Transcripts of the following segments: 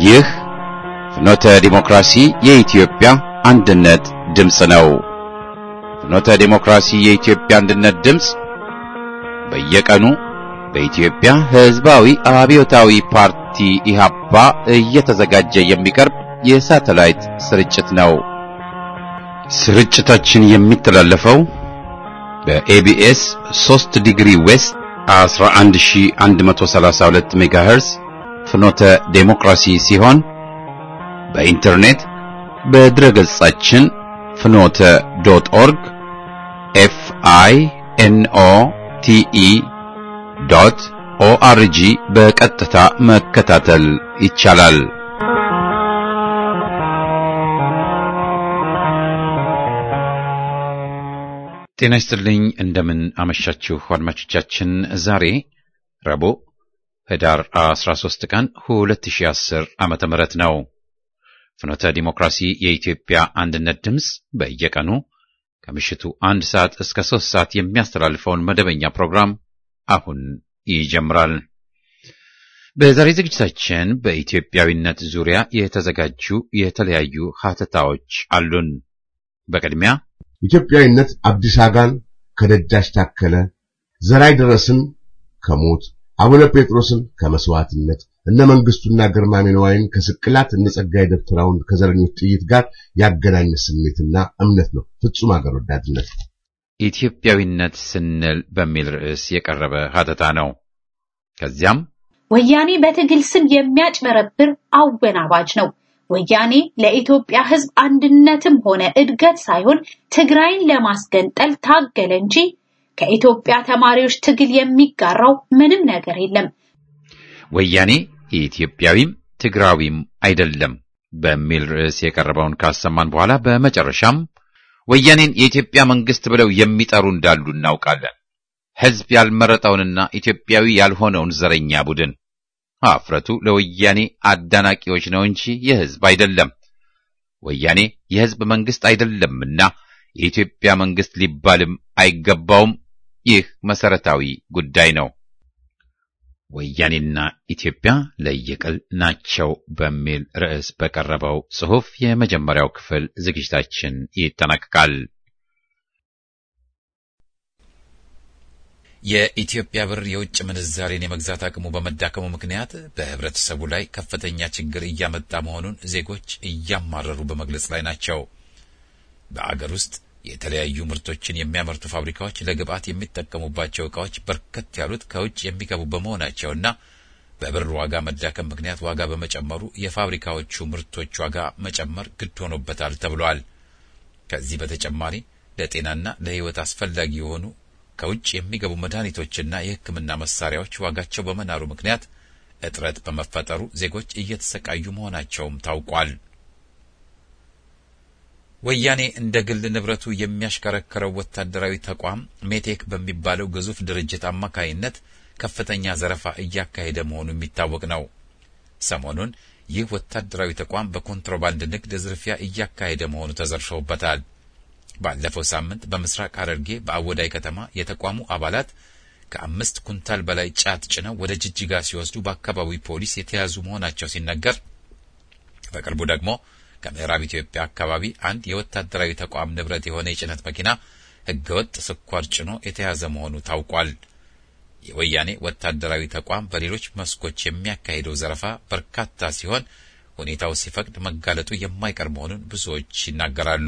ይህ ፍኖተ ዲሞክራሲ የኢትዮጵያ አንድነት ድምፅ ነው። ፍኖተ ዲሞክራሲ የኢትዮጵያ አንድነት ድምፅ በየቀኑ በኢትዮጵያ ሕዝባዊ አብዮታዊ ፓርቲ ኢህአፓ እየተዘጋጀ የሚቀርብ የሳተላይት ስርጭት ነው። ስርጭታችን የሚተላለፈው በኤቢኤስ 3 ዲግሪ ዌስት 11132 ሜጋሄርዝ ፍኖተ ዴሞክራሲ ሲሆን በኢንተርኔት በድረገጻችን ፍኖተ ዶት ኦርግ ኤፍ አይ ኤን ኦ ቲ ኢ ዶት ኦአርጂ በቀጥታ መከታተል ይቻላል። ጤና ይስጥልኝ። እንደምን አመሻችሁ አድማጮቻችን። ዛሬ ረቡዕ ህዳር 13 ቀን 2010 ዓመተ ምህረት ነው። ፍኖተ ዲሞክራሲ የኢትዮጵያ አንድነት ድምፅ በየቀኑ ከምሽቱ አንድ ሰዓት እስከ ሶስት ሰዓት የሚያስተላልፈውን መደበኛ ፕሮግራም አሁን ይጀምራል። በዛሬ ዝግጅታችን በኢትዮጵያዊነት ዙሪያ የተዘጋጁ የተለያዩ ሀተታዎች አሉን። በቅድሚያ ኢትዮጵያዊነት አብዲስ አጋን ከደጃች ታከለ፣ ዘራይ ደረስን ከሞት አቡነ ጴጥሮስን ከመስዋዕትነት እነ መንግስቱና ግርማሜ ነዋይን ከስቅላት እነ ጸጋዬ ደብተራውን ከዘረኞች ጥይት ጋር ያገናኘ ስሜትና እምነት ነው። ፍጹም አገር ወዳድነት ኢትዮጵያዊነት ስንል በሚል ርዕስ የቀረበ ሀተታ ነው። ከዚያም ወያኔ በትግል ስም የሚያጭበረብር አወናባጅ ነው። ወያኔ ለኢትዮጵያ ሕዝብ አንድነትም ሆነ እድገት ሳይሆን ትግራይን ለማስገንጠል ታገለ እንጂ ከኢትዮጵያ ተማሪዎች ትግል የሚጋራው ምንም ነገር የለም። ወያኔ ኢትዮጵያዊም ትግራዊም አይደለም በሚል ርዕስ የቀረበውን ካሰማን በኋላ በመጨረሻም ወያኔን የኢትዮጵያ መንግስት ብለው የሚጠሩ እንዳሉ እናውቃለን። ሕዝብ ያልመረጠውንና ኢትዮጵያዊ ያልሆነውን ዘረኛ ቡድን አፍረቱ ለወያኔ አዳናቂዎች ነው እንጂ የሕዝብ አይደለም። ወያኔ የሕዝብ መንግስት አይደለምና የኢትዮጵያ መንግስት ሊባልም አይገባውም። ይህ መሰረታዊ ጉዳይ ነው። ወያኔና ኢትዮጵያ ለየቅል ናቸው በሚል ርዕስ በቀረበው ጽሑፍ የመጀመሪያው ክፍል ዝግጅታችን ይጠናቀቃል። የኢትዮጵያ ብር የውጭ ምንዛሬን የመግዛት አቅሙ በመዳከሙ ምክንያት በህብረተሰቡ ላይ ከፍተኛ ችግር እያመጣ መሆኑን ዜጎች እያማረሩ በመግለጽ ላይ ናቸው። በአገር ውስጥ የተለያዩ ምርቶችን የሚያመርቱ ፋብሪካዎች ለግብዓት የሚጠቀሙባቸው ዕቃዎች በርከት ያሉት ከውጭ የሚገቡ በመሆናቸውና በብር ዋጋ መዳከም ምክንያት ዋጋ በመጨመሩ የፋብሪካዎቹ ምርቶች ዋጋ መጨመር ግድ ሆኖበታል ተብሏል። ከዚህ በተጨማሪ ለጤናና ለሕይወት አስፈላጊ የሆኑ ከውጭ የሚገቡ መድኃኒቶችና የሕክምና መሳሪያዎች ዋጋቸው በመናሩ ምክንያት እጥረት በመፈጠሩ ዜጎች እየተሰቃዩ መሆናቸውም ታውቋል። ወያኔ እንደ ግል ንብረቱ የሚያሽከረክረው ወታደራዊ ተቋም ሜቴክ በሚባለው ግዙፍ ድርጅት አማካይነት ከፍተኛ ዘረፋ እያካሄደ መሆኑ የሚታወቅ ነው። ሰሞኑን ይህ ወታደራዊ ተቋም በኮንትሮባንድ ንግድ ዝርፊያ እያካሄደ መሆኑ ተዘርፈውበታል። ባለፈው ሳምንት በምስራቅ ሐረርጌ በአወዳይ ከተማ የተቋሙ አባላት ከአምስት ኩንታል በላይ ጫት ጭነው ወደ ጅጅጋ ሲወስዱ በአካባቢው ፖሊስ የተያዙ መሆናቸው ሲነገር በቅርቡ ደግሞ ከምዕራብ ኢትዮጵያ አካባቢ አንድ የወታደራዊ ተቋም ንብረት የሆነ የጭነት መኪና ሕገወጥ ስኳር ጭኖ የተያዘ መሆኑ ታውቋል። የወያኔ ወታደራዊ ተቋም በሌሎች መስኮች የሚያካሂደው ዘረፋ በርካታ ሲሆን ሁኔታው ሲፈቅድ መጋለጡ የማይቀር መሆኑን ብዙዎች ይናገራሉ።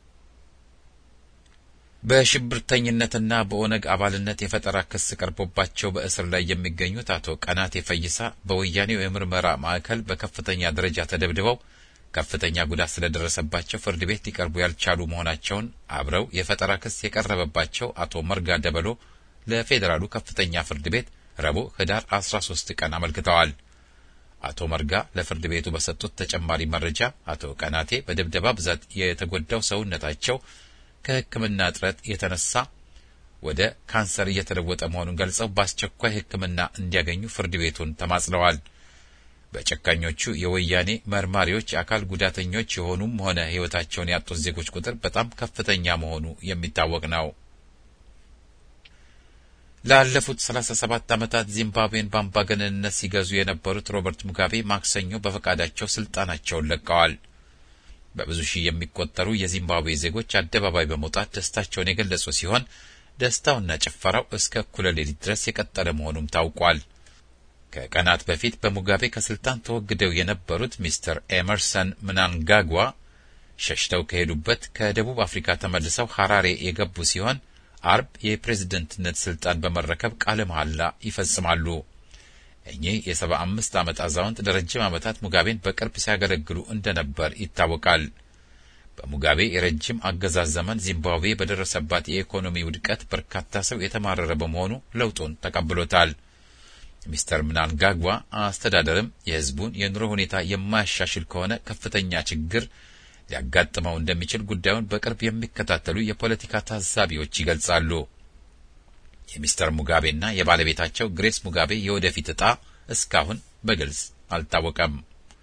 በሽብርተኝነትና በኦነግ አባልነት የፈጠራ ክስ ቀርቦባቸው በእስር ላይ የሚገኙት አቶ ቀናቴ ፈይሳ በወያኔው የምርመራ ማዕከል በከፍተኛ ደረጃ ተደብድበው ከፍተኛ ጉዳት ስለደረሰባቸው ፍርድ ቤት ሊቀርቡ ያልቻሉ መሆናቸውን አብረው የፈጠራ ክስ የቀረበባቸው አቶ መርጋ ደበሎ ለፌዴራሉ ከፍተኛ ፍርድ ቤት ረቡዕ ህዳር 13 ቀን አመልክተዋል። አቶ መርጋ ለፍርድ ቤቱ በሰጡት ተጨማሪ መረጃ አቶ ቀናቴ በድብደባ ብዛት የተጎዳው ሰውነታቸው ከሕክምና እጥረት የተነሳ ወደ ካንሰር እየተለወጠ መሆኑን ገልጸው በአስቸኳይ ሕክምና እንዲያገኙ ፍርድ ቤቱን ተማጽለዋል። በጨካኞቹ የወያኔ መርማሪዎች የአካል ጉዳተኞች የሆኑም ሆነ ሕይወታቸውን ያጡት ዜጎች ቁጥር በጣም ከፍተኛ መሆኑ የሚታወቅ ነው። ላለፉት 37 ዓመታት ዚምባብዌን በአምባገነንነት ሲገዙ የነበሩት ሮበርት ሙጋቤ ማክሰኞ በፈቃዳቸው ስልጣናቸውን ለቀዋል። በብዙ ሺህ የሚቆጠሩ የዚምባብዌ ዜጎች አደባባይ በመውጣት ደስታቸውን የገለጹ ሲሆን ደስታውና ጭፈራው እስከ እኩለ ሌሊት ድረስ የቀጠለ መሆኑም ታውቋል። ከቀናት በፊት በሙጋቤ ከስልጣን ተወግደው የነበሩት ሚስተር ኤመርሰን ምናንጋጓ ሸሽተው ከሄዱበት ከደቡብ አፍሪካ ተመልሰው ሐራሬ የገቡ ሲሆን አርብ የፕሬዝደንትነት ስልጣን በመረከብ ቃለ መሐላ ይፈጽማሉ። እኚህ የሰባ አምስት ዓመት አዛውንት ለረጅም ዓመታት ሙጋቤን በቅርብ ሲያገለግሉ እንደነበር ይታወቃል። በሙጋቤ የረጅም አገዛዝ ዘመን ዚምባብዌ በደረሰባት የኢኮኖሚ ውድቀት በርካታ ሰው የተማረረ በመሆኑ ለውጡን ተቀብሎታል። ሚስተር ምናንጋጓ አስተዳደርም የሕዝቡን የኑሮ ሁኔታ የማያሻሽል ከሆነ ከፍተኛ ችግር ሊያጋጥመው እንደሚችል ጉዳዩን በቅርብ የሚከታተሉ የፖለቲካ ታዛቢዎች ይገልጻሉ። የሚስተር ሙጋቤና የባለቤታቸው ግሬስ ሙጋቤ የወደፊት ዕጣ እስካሁን በግልጽ አልታወቀም።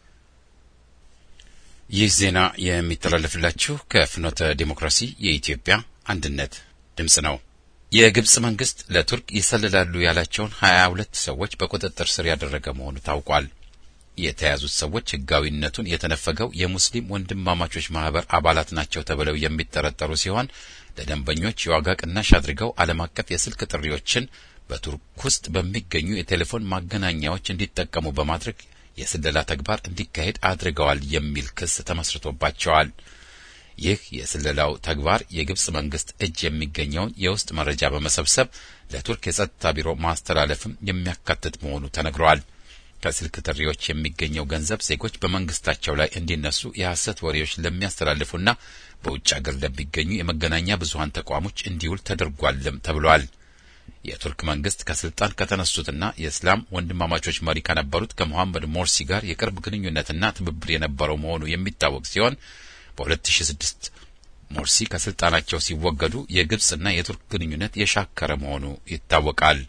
ይህ ዜና የሚተላለፍላችሁ ከፍኖተ ዲሞክራሲ የኢትዮጵያ አንድነት ድምፅ ነው። የግብጽ መንግስት ለቱርክ ይሰልላሉ ያላቸውን ሀያ ሁለት ሰዎች በቁጥጥር ስር ያደረገ መሆኑ ታውቋል። የተያዙት ሰዎች ህጋዊነቱን የተነፈገው የሙስሊም ወንድማማቾች ማህበር አባላት ናቸው ተብለው የሚጠረጠሩ ሲሆን ለደንበኞች የዋጋ ቅናሽ አድርገው ዓለም አቀፍ የስልክ ጥሪዎችን በቱርክ ውስጥ በሚገኙ የቴሌፎን ማገናኛዎች እንዲጠቀሙ በማድረግ የስለላ ተግባር እንዲካሄድ አድርገዋል የሚል ክስ ተመስርቶባቸዋል። ይህ የስለላው ተግባር የግብጽ መንግስት እጅ የሚገኘውን የውስጥ መረጃ በመሰብሰብ ለቱርክ የጸጥታ ቢሮ ማስተላለፍም የሚያካትት መሆኑ ተነግሯል። ከስልክ ጥሪዎች የሚገኘው ገንዘብ ዜጎች በመንግስታቸው ላይ እንዲነሱ የሐሰት ወሬዎች ለሚያስተላልፉና በውጭ አገር ለሚገኙ የመገናኛ ብዙኃን ተቋሞች እንዲውል ተደርጓልም ተብሏል። የቱርክ መንግስት ከስልጣን ከተነሱትና የእስላም ወንድማማቾች መሪ ከነበሩት ከሞሐመድ ሞርሲ ጋር የቅርብ ግንኙነትና ትብብር የነበረው መሆኑ የሚታወቅ ሲሆን በ2006 ሞርሲ ከስልጣናቸው ሲወገዱ የግብጽና የቱርክ ግንኙነት የሻከረ መሆኑ ይታወቃል።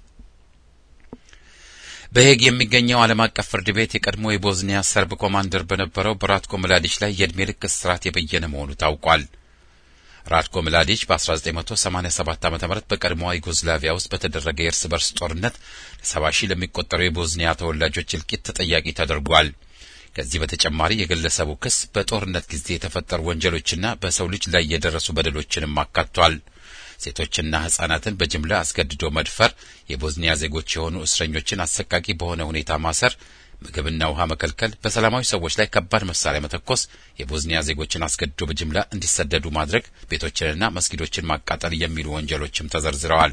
በሄግ የሚገኘው ዓለም አቀፍ ፍርድ ቤት የቀድሞ የቦዝኒያ ሰርብ ኮማንደር በነበረው በራትኮ ምላዲች ላይ የዕድሜ ልክ እስራት የበየነ መሆኑ ታውቋል። ራትኮ ምላዲች በ1987 ዓ ም በቀድሞዋ ዩጎዝላቪያ ውስጥ በተደረገ የእርስ በርስ ጦርነት ለሰባ ሺህ ለሚቆጠሩ የቦዝኒያ ተወላጆች እልቂት ተጠያቂ ተደርጓል። ከዚህ በተጨማሪ የግለሰቡ ክስ በጦርነት ጊዜ የተፈጠሩ ወንጀሎችና በሰው ልጅ ላይ የደረሱ በደሎችንም አካቷል። ሴቶችና ሕጻናትን በጅምላ አስገድዶ መድፈር፣ የቦዝኒያ ዜጎች የሆኑ እስረኞችን አሰቃቂ በሆነ ሁኔታ ማሰር፣ ምግብና ውሃ መከልከል፣ በሰላማዊ ሰዎች ላይ ከባድ መሳሪያ መተኮስ፣ የቦዝኒያ ዜጎችን አስገድዶ በጅምላ እንዲሰደዱ ማድረግ፣ ቤቶችንና መስጊዶችን ማቃጠል የሚሉ ወንጀሎችም ተዘርዝረዋል።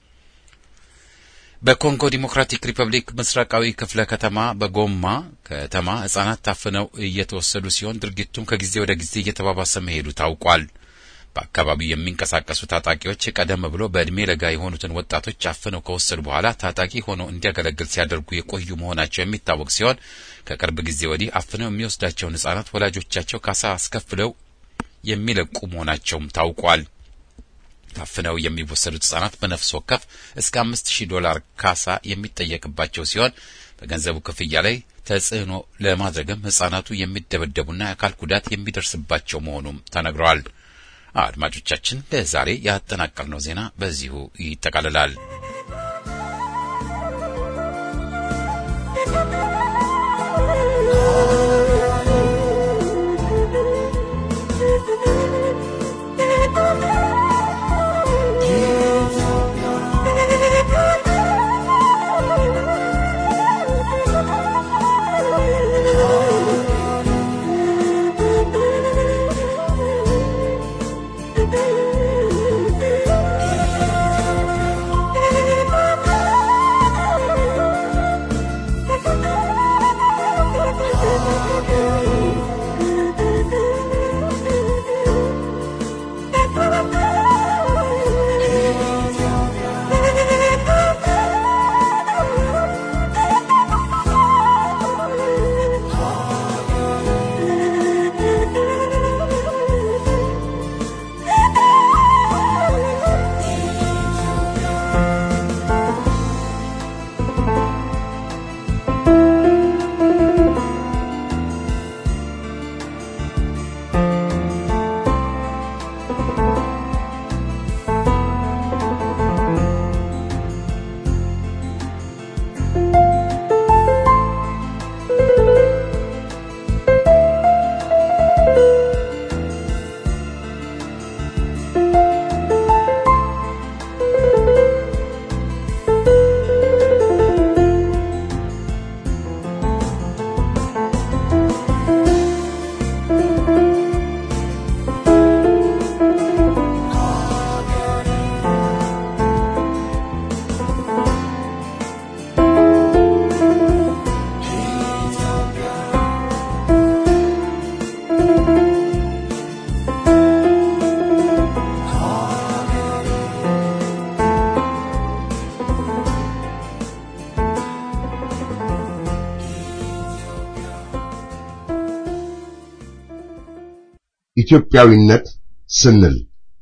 በኮንጎ ዲሞክራቲክ ሪፐብሊክ ምስራቃዊ ክፍለ ከተማ በጎማ ከተማ ሕጻናት ታፍነው እየተወሰዱ ሲሆን ድርጊቱም ከጊዜ ወደ ጊዜ እየተባባሰ መሄዱ ታውቋል። በአካባቢው የሚንቀሳቀሱ ታጣቂዎች ቀደም ብሎ በዕድሜ ለጋ የሆኑትን ወጣቶች አፍነው ከወሰዱ በኋላ ታጣቂ ሆኖ እንዲያገለግል ሲያደርጉ የቆዩ መሆናቸው የሚታወቅ ሲሆን ከቅርብ ጊዜ ወዲህ አፍነው የሚወስዳቸውን ሕጻናት ወላጆቻቸው ካሳ አስከፍለው የሚለቁ መሆናቸውም ታውቋል። ታፍነው የሚወሰዱት ሕጻናት በነፍስ ወከፍ እስከ አምስት ሺህ ዶላር ካሳ የሚጠየቅባቸው ሲሆን በገንዘቡ ክፍያ ላይ ተጽዕኖ ለማድረግም ሕጻናቱ የሚደበደቡና የአካል ጉዳት የሚደርስባቸው መሆኑም ተነግረዋል። አድማጮቻችን ለዛሬ ያጠናቀርነው ዜና በዚሁ ይጠቃልላል። Thank you. ኢትዮጵያዊነት ስንል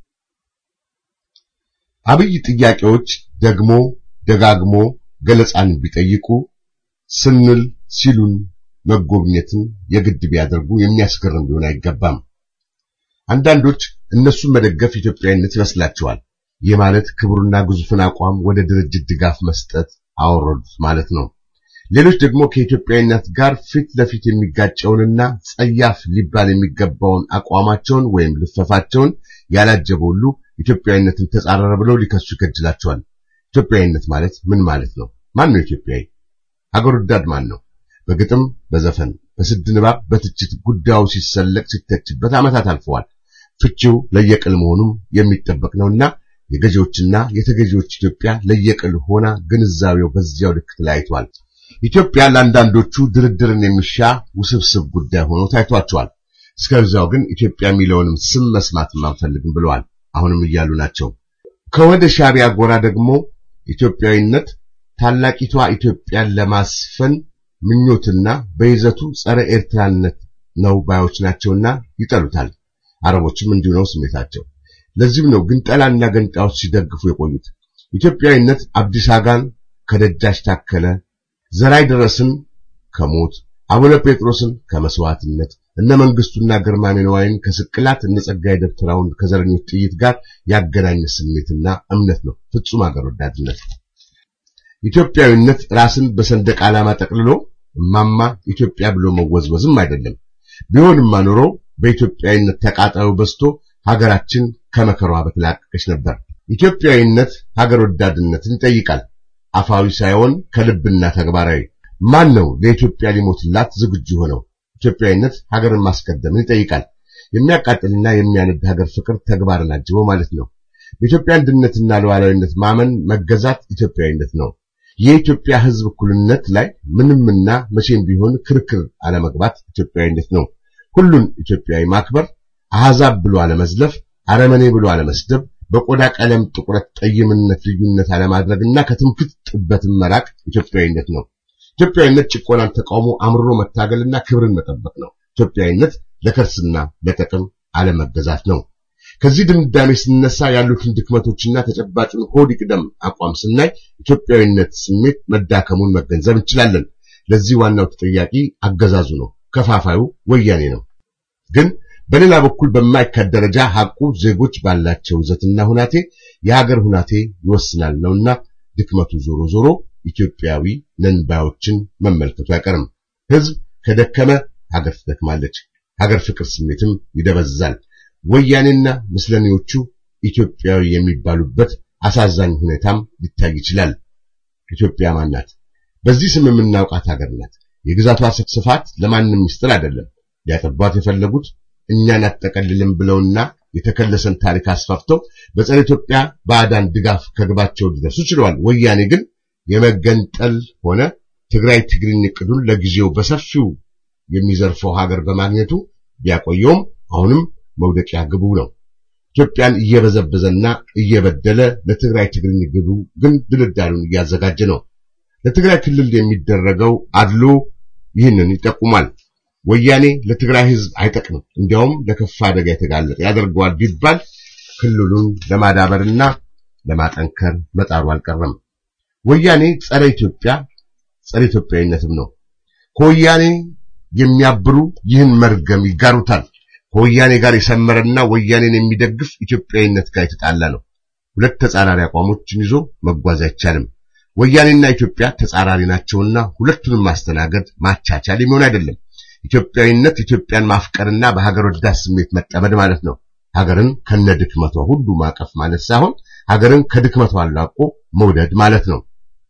አብይ ጥያቄዎች ደግሞ ደጋግሞ ገለጻን ቢጠይቁ ስንል ሲሉን መጎብኘትን የግድ ቢያደርጉ የሚያስገርም ሊሆን አይገባም። አንዳንዶች እነሱን መደገፍ ኢትዮጵያዊነት ይመስላቸዋል። ይህ ማለት ክቡርና ግዙፍን አቋም ወደ ድርጅት ድጋፍ መስጠት አወረዱት ማለት ነው። ሌሎች ደግሞ ከኢትዮጵያዊነት ጋር ፊት ለፊት የሚጋጨውንና ጸያፍ ሊባል የሚገባውን አቋማቸውን ወይም ልፈፋቸውን ያላጀበ ሁሉ ኢትዮጵያዊነትን ተጻረረ ብለው ሊከሱ ይከጅላቸዋል። ኢትዮጵያዊነት ማለት ምን ማለት ነው? ማን ነው ኢትዮጵያዊ? ሀገር ወዳድ ማን ነው? በግጥም በዘፈን በስድ ንባብ በትችት ጉዳዩ ሲሰለቅ ሲተችበት ዓመታት አልፈዋል። ፍቺው ለየቅል መሆኑም የሚጠበቅ ነውና የገዢዎችና የተገዢዎች ኢትዮጵያ ለየቅል ሆና ግንዛቤው በዚያው ልክ ተለያይቷል። ኢትዮጵያ ለአንዳንዶቹ ድርድርን የሚሻ ውስብስብ ጉዳይ ሆኖ ታይቷቸዋል። እስከዚያው ግን ኢትዮጵያ የሚለውንም ስም መስማትም አንፈልግም ብለዋል። አሁንም እያሉ ናቸው። ከወደ ሻዕቢያ ጎራ ደግሞ ኢትዮጵያዊነት ታላቂቷ ኢትዮጵያን ለማስፈን ምኞትና በይዘቱ ጸረ ኤርትራነት ነው ባዮች ናቸውና ይጠሉታል። አረቦችም እንዲሁ ነው ስሜታቸው። ለዚህም ነው ግንጠላና ገንጣዎች ሲደግፉ የቆዩት። ኢትዮጵያዊነት አብዲስ አጋን ከደጃች ታከለ፣ ዘራይ ድረስን ከሞት አቡነ ጴጥሮስን ከመስዋዕትነት እነ መንግስቱና ግርማሜ ነዋይን ከስቅላት እነ ጸጋዬ ደብተራውን ከዘረኞች ጥይት ጋር ያገናኘ ስሜትና እምነት ነው። ፍጹም አገር ወዳድነት። ኢትዮጵያዊነት ራስን በሰንደቅ ዓላማ ጠቅልሎ እማማ ኢትዮጵያ ብሎ መወዝወዝም አይደለም። ቢሆንማ ኖሮ በኢትዮጵያዊነት ተቃጣዩ በዝቶ ሀገራችን ከመከሯ በተላቀቀች ነበር። ኢትዮጵያዊነት ሀገር ወዳድነትን ይጠይቃል። አፋዊ ሳይሆን ከልብና ተግባራዊ። ማን ነው ለኢትዮጵያ ሊሞትላት ዝግጁ ሆነው? ኢትዮጵያዊነት ሀገርን ማስቀደምን ይጠይቃል። የሚያቃጥልና የሚያነድ ሀገር ፍቅር ተግባርን አጅቦ ማለት ነው። በኢትዮጵያ አንድነትና ሉዓላዊነት ማመን መገዛት ኢትዮጵያዊነት ነው። የኢትዮጵያ ሕዝብ እኩልነት ላይ ምንምና መቼም ቢሆን ክርክር አለመግባት ኢትዮጵያዊነት ነው። ሁሉን ኢትዮጵያዊ ማክበር፣ አሕዛብ ብሎ አለመዝለፍ፣ አረመኔ ብሎ አለመስደብ፣ በቆዳ ቀለም ጥቁረት፣ ጠይምነት ልዩነት አለማድረግና ከትምክህት ጥበትን መራቅ ኢትዮጵያዊነት ነው። ኢትዮጵያዊነት ጭቆናን ተቃውሞ አምርሮ መታገልና ክብርን መጠበቅ ነው። ኢትዮጵያዊነት ለከርስና ለጥቅም አለመገዛት ነው። ከዚህ ድምዳሜ ስነሳ ያሉትን ድክመቶችና ተጨባጩን ሆድ ይቅደም አቋም ስናይ ኢትዮጵያዊነት ስሜት መዳከሙን መገንዘብ እንችላለን። ለዚህ ዋናው ተጠያቂ አገዛዙ ነው፣ ከፋፋዩ ወያኔ ነው። ግን በሌላ በኩል በማይካድ ደረጃ ሐቁ ዜጎች ባላቸው ይዘትና ሁናቴ የሀገር ሁናቴ ይወስናል ነውና ድክመቱ ዞሮ ዞሮ ኢትዮጵያዊ ነን ባዮችን መመልከቱ አይቀርም። ሕዝብ ከደከመ ሀገር ትደክማለች፣ ሀገር ፍቅር ስሜትም ይደበዝዛል። ወያኔና ምስለኔዎቹ ኢትዮጵያዊ የሚባሉበት አሳዛኝ ሁኔታም ሊታይ ይችላል። ኢትዮጵያ ማናት? በዚህ ስም የምናውቃት ሀገር ናት። የግዛቷ ስፋት ለማንም ምስጢር አይደለም። ሊያጠቧት የፈለጉት እኛን አጠቀልልም ብለውና የተከለሰን ታሪክ አስፋፍተው በጸረ ኢትዮጵያ ባዕዳን ድጋፍ ከግባቸው ሊደርሱ ችለዋል። ወያኔ ግን የመገንጠል ሆነ ትግራይ ትግርኝ እቅዱን ለጊዜው በሰፊው የሚዘርፈው ሀገር በማግኘቱ ቢያቆየውም አሁንም መውደቂያ ግቡ ነው። ኢትዮጵያን እየበዘበዘና እየበደለ ለትግራይ ትግርኝ ግቡ ግን ድልዳሉን እያዘጋጀ ነው። ለትግራይ ክልል የሚደረገው አድሎ ይህንን ይጠቁማል። ወያኔ ለትግራይ ሕዝብ አይጠቅምም፣ እንዲያውም ለከፋ አደጋ የተጋለጠ ያደርገዋል ቢባል ክልሉን ለማዳበርና ለማጠንከር መጣሩ አልቀረም። ወያኔ ጸረ ኢትዮጵያ ጸረ ኢትዮጵያዊነትም ነው። ከወያኔ የሚያብሩ ይህን መርገም ይጋሩታል። ከወያኔ ጋር የሰመረና ወያኔን የሚደግፍ ኢትዮጵያዊነት ጋር የተጣላ ነው። ሁለት ተጻራሪ አቋሞችን ይዞ መጓዝ አይቻልም። ወያኔና ኢትዮጵያ ተጻራሪ ናቸውና ሁለቱንም ማስተናገድ ማቻቻል የሚሆን አይደለም። ኢትዮጵያዊነት ኢትዮጵያን ማፍቀርና በሀገር ወዳድ ስሜት መጠመድ ማለት ነው። ሀገርን ከነድክመቷ ሁሉ ማቀፍ ማለት ሳይሆን ሀገርን ከድክመቷ አላቆ መውደድ ማለት ነው።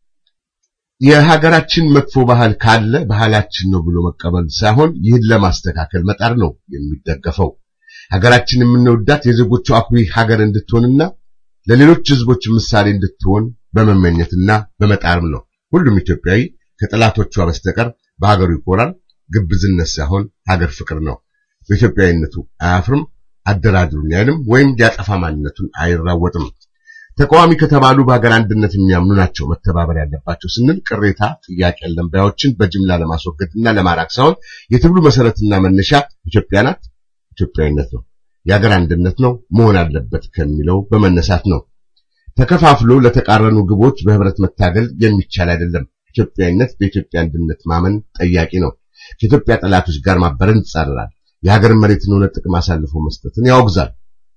የሀገራችን መጥፎ ባህል ካለ ባህላችን ነው ብሎ መቀበል ሳይሆን ይህን ለማስተካከል መጣር ነው የሚደገፈው። ሀገራችን የምንወዳት የዜጎቿ አኩሪ ሀገር እንድትሆንና ለሌሎች ሕዝቦች ምሳሌ እንድትሆን በመመኘትና በመጣርም ነው። ሁሉም ኢትዮጵያዊ ከጠላቶቿ በስተቀር በሀገሩ ይኮራል። ግብዝነት ሳይሆን ሀገር ፍቅር ነው። በኢትዮጵያዊነቱ አያፍርም፣ አደራድሩኝ አይልም፣ ወይም ሊያጠፋ ማንነቱን አይራወጥም። ተቃዋሚ ከተባሉ በሀገር አንድነት የሚያምኑ ናቸው መተባበር ያለባቸው ስንል ቅሬታ፣ ጥያቄ ያለን ባዮችን በጅምላ ለማስወገድና ለማራቅ ሳይሆን የትግሉ መሰረትና መነሻ ኢትዮጵያ ናት፣ ኢትዮጵያዊነት ነው። የአገር አንድነት ነው መሆን አለበት ከሚለው በመነሳት ነው። ተከፋፍሎ ለተቃረኑ ግቦች በህብረት መታገል የሚቻል አይደለም። ኢትዮጵያዊነት በኢትዮጵያ አንድነት ማመን ጠያቂ ነው። ከኢትዮጵያ ጠላቶች ጋር ማበረን ይጻረራል። የሀገርን መሬትን ሆነ ጥቅም አሳልፎ መስጠትን ያወግዛል።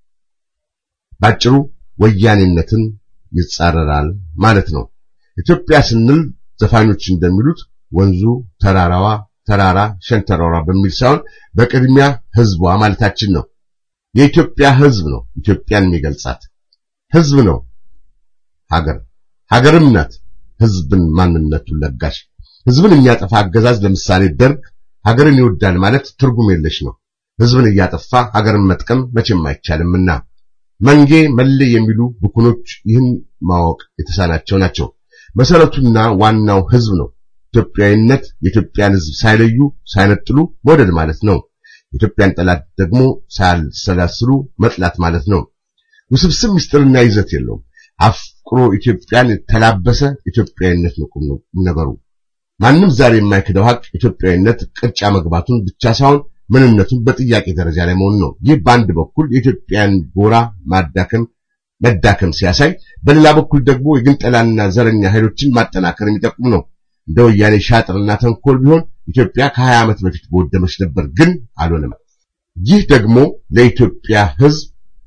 ባጭሩ ወያኔነትን ይጻረራል ማለት ነው። ኢትዮጵያ ስንል ዘፋኞች እንደሚሉት ወንዙ ተራራዋ ተራራ ሸንተረሯ በሚል ሳይሆን በቅድሚያ ህዝቧ ማለታችን ነው። የኢትዮጵያ ህዝብ ነው ኢትዮጵያን የሚገልጻት ህዝብ ነው ሀገር ሀገርም ናት ህዝብን ማንነቱን ለጋሽ ህዝብን የሚያጠፋ አገዛዝ ለምሳሌ ደርግ ሀገርን ይወዳል ማለት ትርጉም የለሽ ነው። ህዝብን እያጠፋ ሀገርን መጥቀም መቼም አይቻልምና መንጌ መሌ የሚሉ ብኩኖች ይህን ማወቅ የተሳናቸው ናቸው። መሰረቱና ዋናው ህዝብ ነው። ኢትዮጵያዊነት የኢትዮጵያን ህዝብ ሳይለዩ ሳይነጥሉ መውደድ ማለት ነው። የኢትዮጵያን ጠላት ደግሞ ሳያሰላስሉ መጥላት ማለት ነው። ውስብስብ ምስጢርና ይዘት የለውም። አፍቅሮ ኢትዮጵያን ተላበሰ ኢትዮጵያዊነት ነው ቁም ነገሩ። ማንም ዛሬ የማይክደው ሀቅ ኢትዮጵያዊነት ቅርጫ መግባቱን ብቻ ሳይሆን ምንነቱን በጥያቄ ደረጃ ላይ መሆኑ ነው። ይህ በአንድ በኩል የኢትዮጵያን ጎራ ማዳከም መዳከም ሲያሳይ፣ በሌላ በኩል ደግሞ የግንጠላና ዘረኛ ኃይሎችን ማጠናከር የሚጠቁም ነው። እንደ ወያኔ ሻጥርና ተንኮል ቢሆን ኢትዮጵያ ከ20 ዓመት በፊት በወደመች ነበር፣ ግን አልሆነም። ይህ ደግሞ ለኢትዮጵያ ህዝብ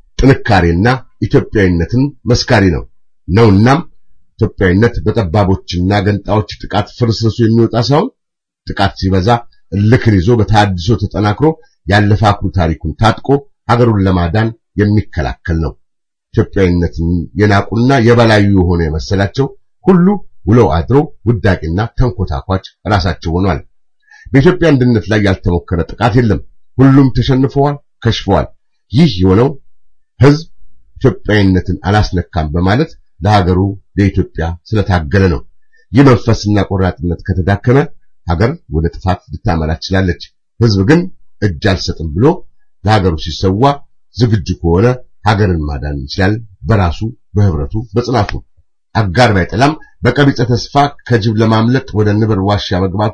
ጥንካሬና ኢትዮጵያዊነትን መስካሪ ነው ነውናም ኢትዮጵያዊነት በጠባቦችና ገንጣዎች ጥቃት ፍርስርሱ የሚወጣ ሳይሆን ጥቃት ሲበዛ እልክን ይዞ በተሐድሶ ተጠናክሮ ያለፈ አኩሪ ታሪኩን ታጥቆ ሀገሩን ለማዳን የሚከላከል ነው። ኢትዮጵያዊነትን የናቁና የበላዩ የሆነ የመሰላቸው ሁሉ ውለው አድሮ ውዳቂና ተንኮታኳች ራሳቸው ሆኗል። በኢትዮጵያ አንድነት ላይ ያልተሞከረ ጥቃት የለም። ሁሉም ተሸንፈዋል፣ ከሽፈዋል። ይህ የሆነው ህዝብ ኢትዮጵያዊነትን አላስነካም በማለት ለሀገሩ ለኢትዮጵያ ስለታገለ ነው። ይህ መንፈስና ቆራጥነት ከተዳከመ ሀገር ወደ ጥፋት ልታመራ ትችላለች። ህዝብ ግን እጅ አልሰጥም ብሎ ለሀገሩ ሲሰዋ ዝግጁ ከሆነ ሀገርን ማዳን ይችላል። በራሱ በህብረቱ በጽናቱ አጋር ባይጠላም በቀቢጸ ተስፋ ከጅብ ለማምለጥ ወደ ንብር ዋሻ መግባቱ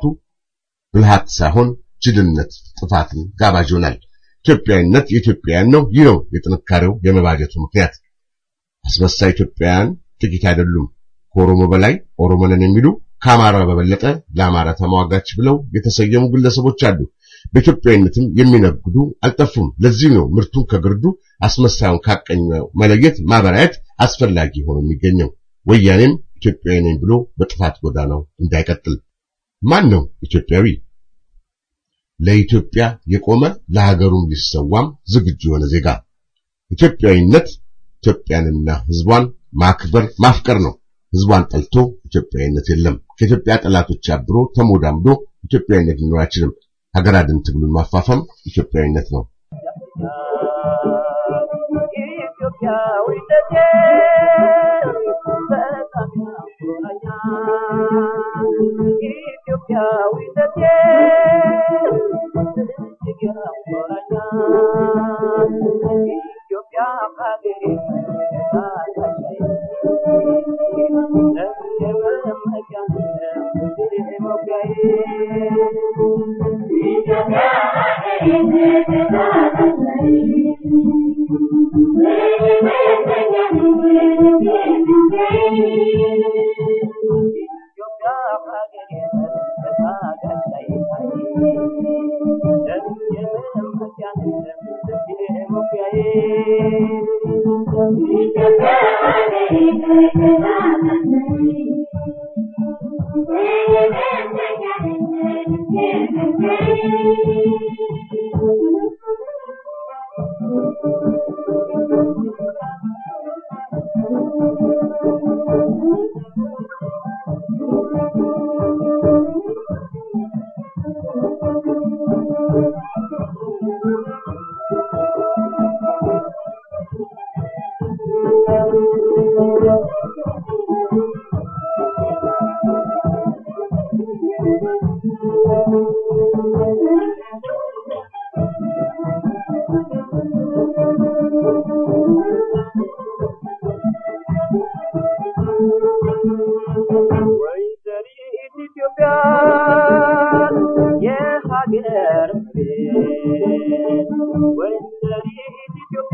ብልሃት ሳይሆን ጅልነት፣ ጥፋትን ጋባዥ ይሆናል። ኢትዮጵያዊነት የኢትዮጵያውያን ነው። ይህ ነው የጥንካሬው የመባጀቱ ምክንያት። አስመሳይ ኢትዮጵያውያን ጥቂት አይደሉም። ከኦሮሞ በላይ ኦሮሞ ነን የሚሉ ከአማራ በበለጠ ለአማራ ተሟጋች ብለው የተሰየሙ ግለሰቦች አሉ። በኢትዮጵያዊነትም የሚነግዱ አልጠፉም። ለዚህ ነው ምርቱን ከግርዱ አስመሳዩን ካቀኘው መለየት ማበራየት አስፈላጊ ሆኖ የሚገኘው። ወያኔም ኢትዮጵያዊ ነኝ ብሎ በጥፋት ጎዳናው እንዳይቀጥል። ማን ነው ኢትዮጵያዊ? ለኢትዮጵያ የቆመ ለሀገሩም ሊሰዋም ዝግጁ የሆነ ዜጋ። ኢትዮጵያዊነት ኢትዮጵያንና ሕዝቧን ማክበር ማፍቀር ነው። ሕዝቧን ጠልቶ ኢትዮጵያዊነት የለም። ከኢትዮጵያ ጠላቶች አብሮ ተሞዳምዶ ኢትዮጵያዊነት ሊኖር አይችልም። ሀገር አድን ትግሉን ማፋፋም ኢትዮጵያዊነት ነው።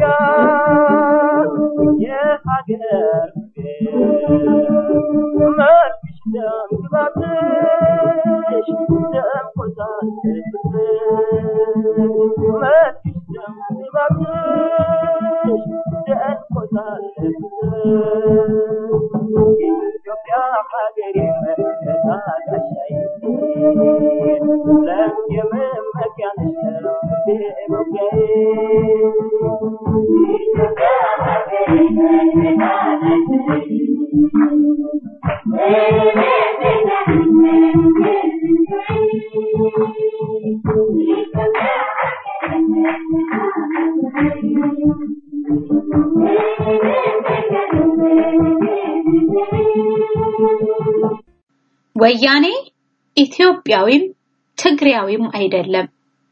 ወያኔ ኢትዮጵያዊም ትግሪያዊም አይደለም።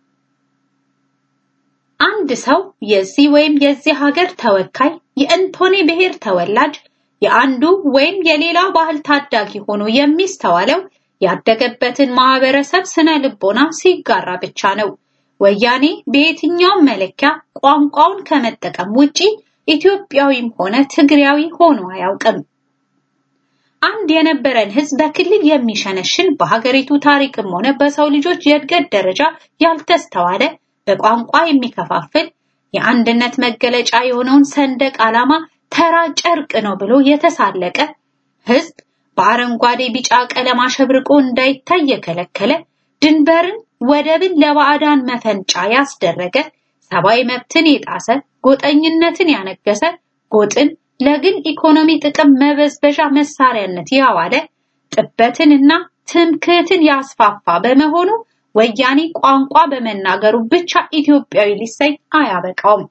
አንድ ሰው የዚህ ወይም የዚህ ሀገር ተወካይ የእንቶኔ ብሔር ተወላጅ የአንዱ ወይም የሌላው ባህል ታዳጊ ሆኖ የሚስተዋለው ያደገበትን ማህበረሰብ ስነ ልቦና ሲጋራ ብቻ ነው። ወያኔ በየትኛውም መለኪያ ቋንቋውን ከመጠቀም ውጪ ኢትዮጵያዊም ሆነ ትግሪያዊ ሆኖ አያውቅም። አንድ የነበረን ህዝብ በክልል የሚሸነሽን በሀገሪቱ ታሪክም ሆነ በሰው ልጆች የእድገት ደረጃ ያልተስተዋለ በቋንቋ የሚከፋፍል የአንድነት መገለጫ የሆነውን ሰንደቅ ዓላማ ተራ ጨርቅ ነው ብሎ የተሳለቀ ህዝብ በአረንጓዴ ቢጫ ቀለም አሸብርቆ እንዳይታይ የከለከለ ድንበርን ወደብን ለባዕዳን መፈንጫ ያስደረገ ሰብአዊ መብትን የጣሰ ጎጠኝነትን ያነገሰ ጎጥን ለግል ኢኮኖሚ ጥቅም መበዝበዣ መሳሪያነት ያዋለ ጥበትንና ትምክህትን ያስፋፋ በመሆኑ ወያኔ ቋንቋ በመናገሩ ብቻ ኢትዮጵያዊ ሊሰኝ አያበቃውም።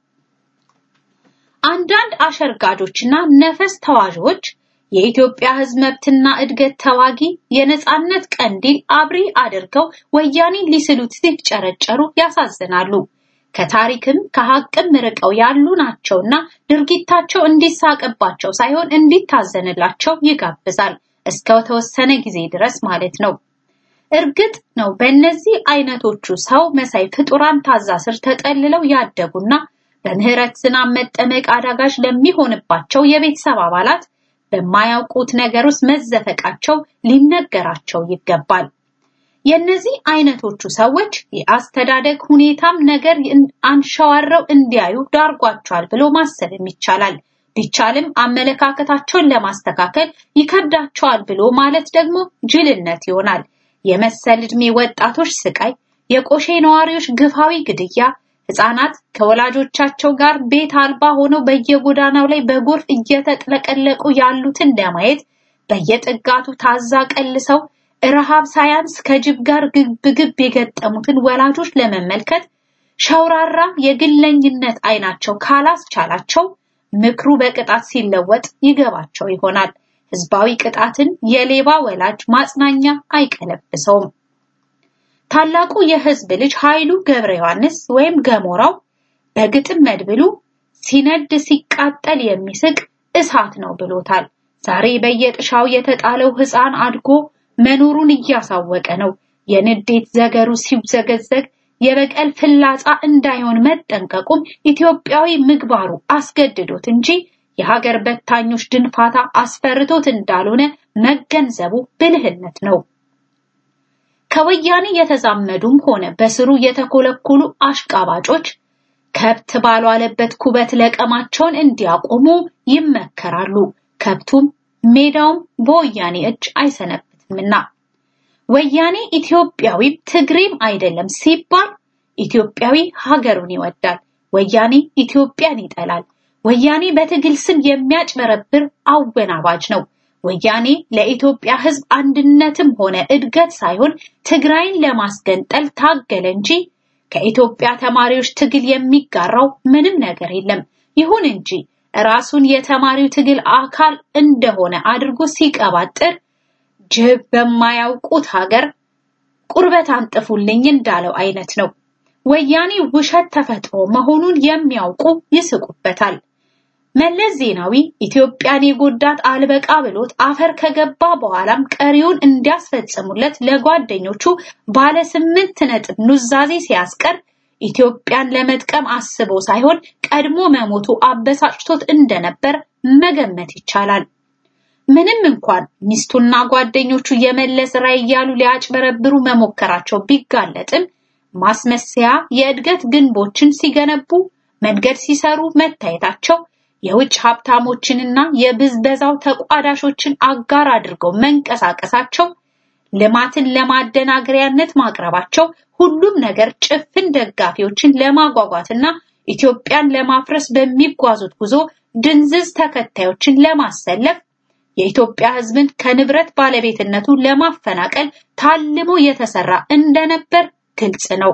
አንዳንድ አሸርጋጆችና ነፈስ ተዋዦች የኢትዮጵያ ህዝብ መብትና እድገት ተዋጊ የነጻነት ቀንዲል አብሪ አድርገው ወያኔን ሊስሉት ሲጨረጨሩ ያሳዝናሉ። ከታሪክም ከሀቅም ርቀው ያሉ ናቸውና ድርጊታቸው እንዲሳቅባቸው ሳይሆን እንዲታዘንላቸው ይጋብዛል። እስከ ተወሰነ ጊዜ ድረስ ማለት ነው። እርግጥ ነው በእነዚህ አይነቶቹ ሰው መሳይ ፍጡራን ታዛ ስር ተጠልለው ያደጉና በምህረት ዝናብ መጠመቅ አዳጋች ለሚሆንባቸው የቤተሰብ አባላት በማያውቁት ነገር ውስጥ መዘፈቃቸው ሊነገራቸው ይገባል። የነዚህ አይነቶቹ ሰዎች የአስተዳደግ ሁኔታም ነገር አንሸዋረው እንዲያዩ ዳርጓቸዋል ብሎ ማሰብም ይቻላል። ቢቻልም አመለካከታቸውን ለማስተካከል ይከብዳቸዋል ብሎ ማለት ደግሞ ጅልነት ይሆናል። የመሰል ዕድሜ ወጣቶች ስቃይ፣ የቆሼ ነዋሪዎች ግፋዊ ግድያ፣ ህፃናት ከወላጆቻቸው ጋር ቤት አልባ ሆነው በየጎዳናው ላይ በጎርፍ እየተጥለቀለቁ ያሉትን ለማየት በየጥጋቱ ታዛ ቀልሰው ረሃብ ሳያንስ ከጅብ ጋር ግብግብ የገጠሙትን ወላጆች ለመመልከት ሸውራራ የግለኝነት አይናቸው ካላስቻላቸው ምክሩ በቅጣት ሲለወጥ ይገባቸው ይሆናል። ህዝባዊ ቅጣትን የሌባ ወላጅ ማጽናኛ አይቀለብሰውም። ታላቁ የህዝብ ልጅ ኃይሉ ገብረ ዮሐንስ ወይም ገሞራው በግጥም መድብሉ ሲነድ ሲቃጠል የሚስቅ እሳት ነው ብሎታል። ዛሬ በየጥሻው የተጣለው ህፃን አድጎ መኖሩን እያሳወቀ ነው። የንዴት ዘገሩ ሲውዘገዘግ የበቀል ፍላጻ እንዳይሆን መጠንቀቁም ኢትዮጵያዊ ምግባሩ አስገድዶት እንጂ የሀገር በታኞች ድንፋታ አስፈርቶት እንዳልሆነ መገንዘቡ ብልህነት ነው። ከወያኔ የተዛመዱም ሆነ በስሩ የተኮለኮሉ አሽቃባጮች ከብት ባልዋለበት ኩበት ለቀማቸውን እንዲያቆሙ ይመከራሉ። ከብቱም ሜዳውም በወያኔ እጅ አይሰነብትምና ወያኔ ኢትዮጵያዊም ትግሬም አይደለም ሲባል ኢትዮጵያዊ ሀገሩን ይወዳል። ወያኔ ኢትዮጵያን ይጠላል። ወያኔ በትግል ስም የሚያጭበረብር አወናባጅ ነው። ወያኔ ለኢትዮጵያ ሕዝብ አንድነትም ሆነ እድገት ሳይሆን ትግራይን ለማስገንጠል ታገለ እንጂ ከኢትዮጵያ ተማሪዎች ትግል የሚጋራው ምንም ነገር የለም። ይሁን እንጂ ራሱን የተማሪው ትግል አካል እንደሆነ አድርጎ ሲቀባጥር ጅብ በማያውቁት ሀገር ቁርበት አንጥፉልኝ እንዳለው አይነት ነው። ወያኔ ውሸት ተፈጥሮ መሆኑን የሚያውቁ ይስቁበታል። መለስ ዜናዊ ኢትዮጵያን የጎዳት አልበቃ ብሎት አፈር ከገባ በኋላም ቀሪውን እንዲያስፈጽሙለት ለጓደኞቹ ባለ ስምንት ነጥብ ኑዛዜ ሲያስቀር ኢትዮጵያን ለመጥቀም አስቦ ሳይሆን ቀድሞ መሞቱ አበሳጭቶት እንደነበር መገመት ይቻላል። ምንም እንኳን ሚስቱና ጓደኞቹ የመለስ ራዕይ እያሉ ሊያጭበረብሩ መሞከራቸው ቢጋለጥም ማስመሰያ የእድገት ግንቦችን ሲገነቡ መንገድ ሲሰሩ መታየታቸው የውጭ ሀብታሞችንና የብዝበዛው ተቋዳሾችን አጋር አድርገው መንቀሳቀሳቸው ልማትን ለማደናገሪያነት ማቅረባቸው ሁሉም ነገር ጭፍን ደጋፊዎችን ለማጓጓትና ኢትዮጵያን ለማፍረስ በሚጓዙት ጉዞ ድንዝዝ ተከታዮችን ለማሰለፍ የኢትዮጵያ ሕዝብን ከንብረት ባለቤትነቱ ለማፈናቀል ታልሞ የተሰራ እንደነበር ግልጽ ነው።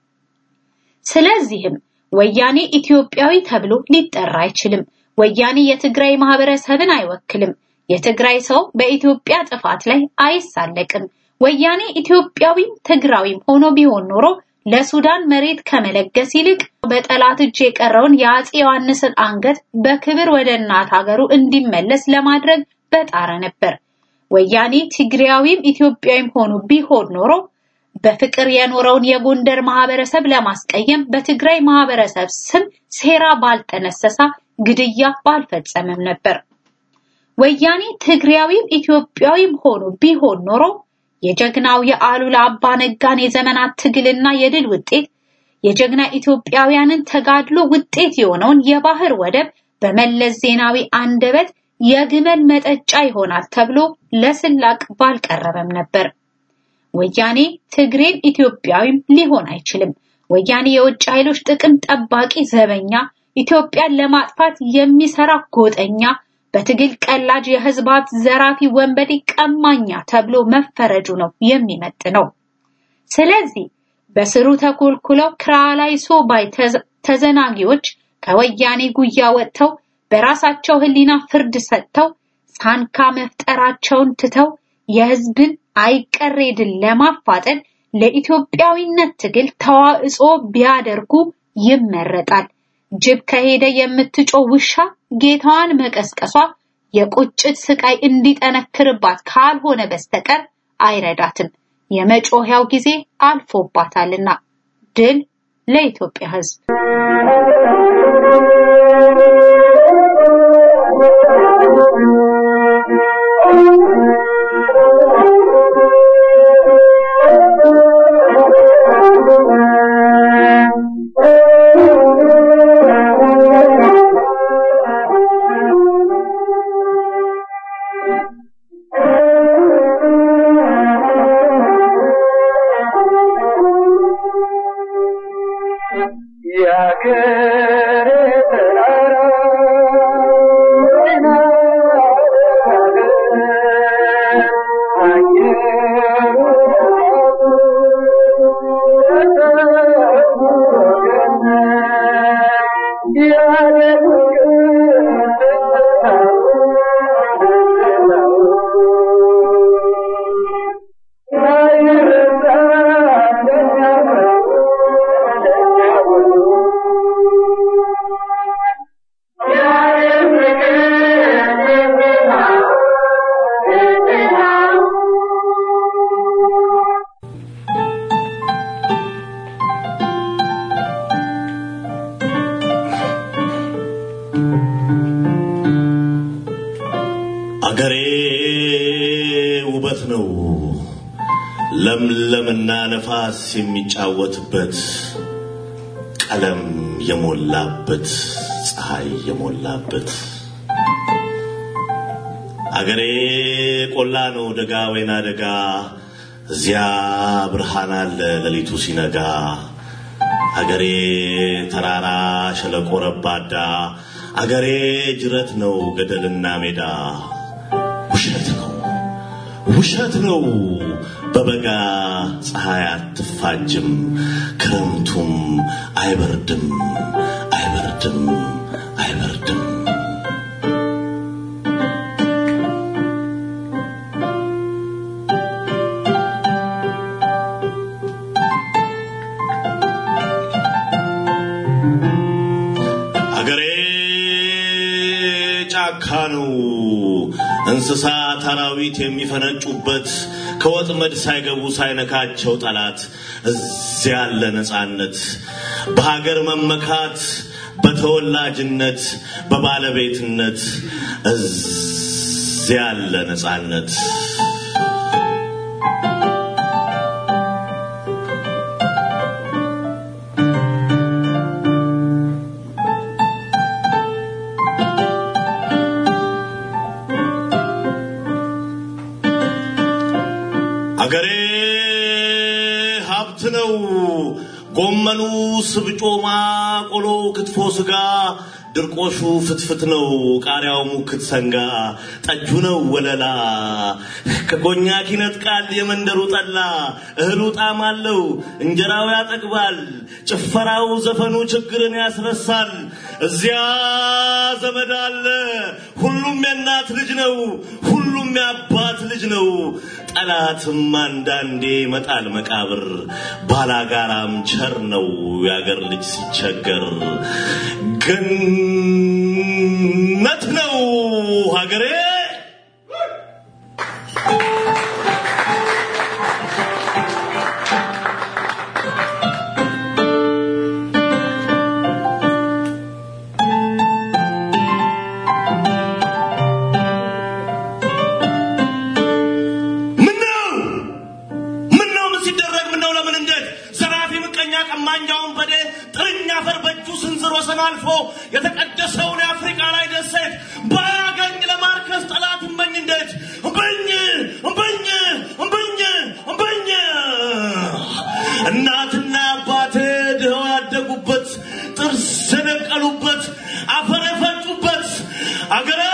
ስለዚህም ወያኔ ኢትዮጵያዊ ተብሎ ሊጠራ አይችልም። ወያኔ የትግራይ ማህበረሰብን አይወክልም። የትግራይ ሰው በኢትዮጵያ ጥፋት ላይ አይሳለቅም። ወያኔ ኢትዮጵያዊም ትግራዊም ሆኖ ቢሆን ኖሮ ለሱዳን መሬት ከመለገስ ይልቅ በጠላት እጅ የቀረውን የአፄ ዮሐንስን አንገት በክብር ወደ እናት ሀገሩ እንዲመለስ ለማድረግ በጣረ ነበር። ወያኔ ትግራዊም ኢትዮጵያዊም ሆኖ ቢሆን ኖሮ በፍቅር የኖረውን የጎንደር ማህበረሰብ ለማስቀየም በትግራይ ማህበረሰብ ስም ሴራ ባልጠነሰሳ ግድያ ባልፈጸመም ነበር። ወያኔ ትግራዊም ኢትዮጵያዊም ሆኖ ቢሆን ኖሮ የጀግናው የአሉላ አባ ነጋን የዘመናት ትግልና የድል ውጤት የጀግና ኢትዮጵያውያንን ተጋድሎ ውጤት የሆነውን የባህር ወደብ በመለስ ዜናዊ አንደበት የግመል መጠጫ ይሆናል ተብሎ ለስላቅ ባልቀረበም ነበር። ወያኔ ትግሬም ኢትዮጵያዊም ሊሆን አይችልም። ወያኔ የውጭ ኃይሎች ጥቅም ጠባቂ ዘበኛ፣ ኢትዮጵያን ለማጥፋት የሚሰራ ጎጠኛ፣ በትግል ቀላጅ የህዝባት ዘራፊ ወንበዴ ቀማኛ ተብሎ መፈረጁ ነው የሚመጥነው። ስለዚህ በስሩ ተኮልኩለው ክራላይሶ ባይ ተዘናጊዎች ከወያኔ ጉያ ወጥተው በራሳቸው ህሊና ፍርድ ሰጥተው ሳንካ መፍጠራቸውን ትተው የህዝብን አይቀሬ ድል ለማፋጠን ለኢትዮጵያዊነት ትግል ተዋጽኦ ቢያደርጉ ይመረጣል። ጅብ ከሄደ የምትጮህ ውሻ ጌታዋን መቀስቀሷ የቁጭት ስቃይ እንዲጠነክርባት ካልሆነ በስተቀር አይረዳትም። የመጮህያው ጊዜ አልፎባታልና። ድል ለኢትዮጵያ ህዝብ! አገሬ ውበት ነው፣ ለምለምና ነፋስ የሚጫወትበት ቀለም የሞላበት ፀሐይ የሞላበት አገሬ ቆላ ነው ደጋ ወይና ደጋ እዚያ ብርሃን አለ ሌሊቱ ሲነጋ አገሬ ተራራ ሸለቆ ረባዳ አገሬ ጅረት ነው ገደልና ሜዳ ውሸት ነው ውሸት ነው በበጋ ፀሐይ አትፋጅም ክረምቱም አይበርድም አይበርድም አይበርድም አገሬ ጫካ ነው እንስሳት አራዊት የሚፈነጩበት ከወጥመድ ሳይገቡ ሳይነካቸው ጠላት እዚያ ያለ ነፃነት በሀገር መመካት በተወላጅነት በባለቤትነት እዚያ ያለ ነጻነት አገሬ ሀብት ነው። ጎመኑ ስብጮማ፣ ቆሎ፣ ክትፎ፣ ስጋ፣ ድርቆሹ ፍትፍት ነው። ቃሪያው ሙክት ሰንጋ፣ ጠጁ ነው ወለላ። ከኮኛክ ይነጥቃል የመንደሩ ጠላ። እህሉ ጣዕም አለው፣ እንጀራው ያጠግባል። ጭፈራው፣ ዘፈኑ ችግርን ያስረሳል። እዚያ ዘመድ አለ፣ ሁሉም የእናት ልጅ ነው፣ ሁሉም የአባት ልጅ ነው። ጠላትም አንዳንዴ መጣል መቃብር፣ ባላጋራም ቸር ነው የአገር ልጅ ሲቸገር። ገነት ነው ሀገሬ። ምነው ምነው ምን ሲደረግ ምነው ለምን እንዴት ዘራፊ ምቀኛ ቀማኛውን በዴ ጥርኛ አፈር በእጁ ስንዝር ወሰን አልፎ የተቀደሰውን የአፍሪካ ላይ ደሴት ባያገኝ ለማርከስ ጠላት እመኝ እንዴት እምብኝ እምብኝ እምብኝ እምብኝ እናትና አባቴ ድኸው ያደጉበት ጥርስ የነቀሉበት አፈር የፈጩበት አገረ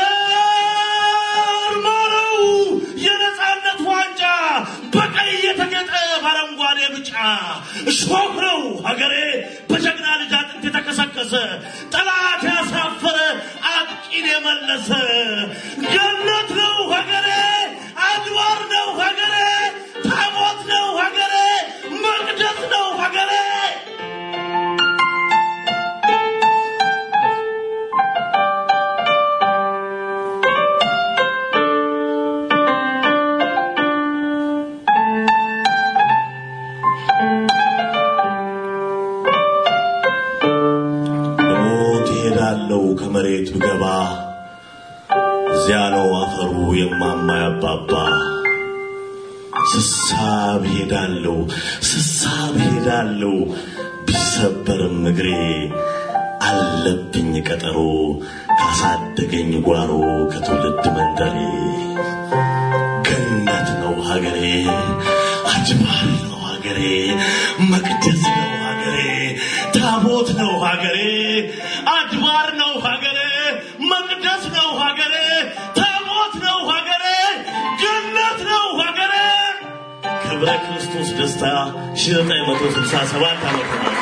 ማረው የነጻነት ዋንጫ በቀይ የተጌጠ በአረንጓዴ ብጫ እሾህ ነው ሀገሬ በጀግና ልጅ አጥንት የተከሰከሰ ጠላት ያሳፈረ አጥቂን የመለሰ ገነት ነው ሀገሬ አድባር ነው ሀገሬ ታቦት ነው ሀገሬ መቅደስ ነው ሀገሬ ልሞት ይሄዳለው ከመሬት ብገባ እዚያ ነው አፈሩ የማማ ያባባ ስሳብ ሄዳለው ስሳብ ሄዳለው ቢሰበርም እግሬ አለብኝ ቀጠሮ ካሳደገኝ ጓሮ ከትውልድ መንደሬ ገነት ነው ሀገሬ አጅባር ነው ሀገሬ መቅደስ ነው ሀገሬ ታቦት ነው ሀገሬ አድባር ነው ሀገሬ መቅደስ ነው ሀገሬ ታቦት ነው ሀገሬ ገነት ነው ሀገሬ ክብረ ክርስቶስ ደስታ 1967 ዓመተ ምህረት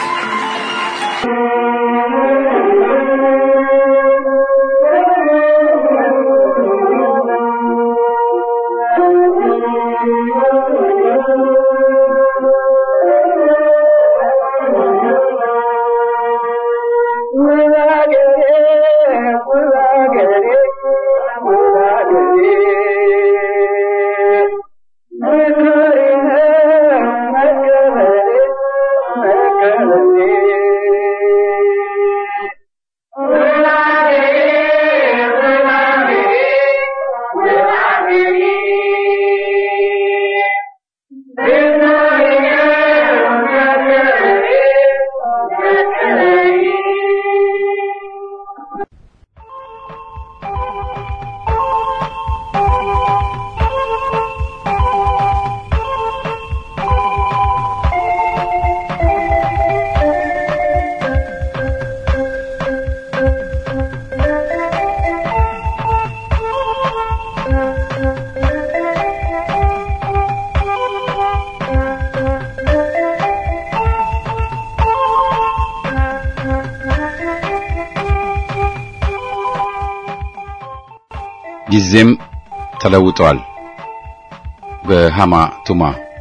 ጊዜም ተለውጧል። በሃማ ቱማ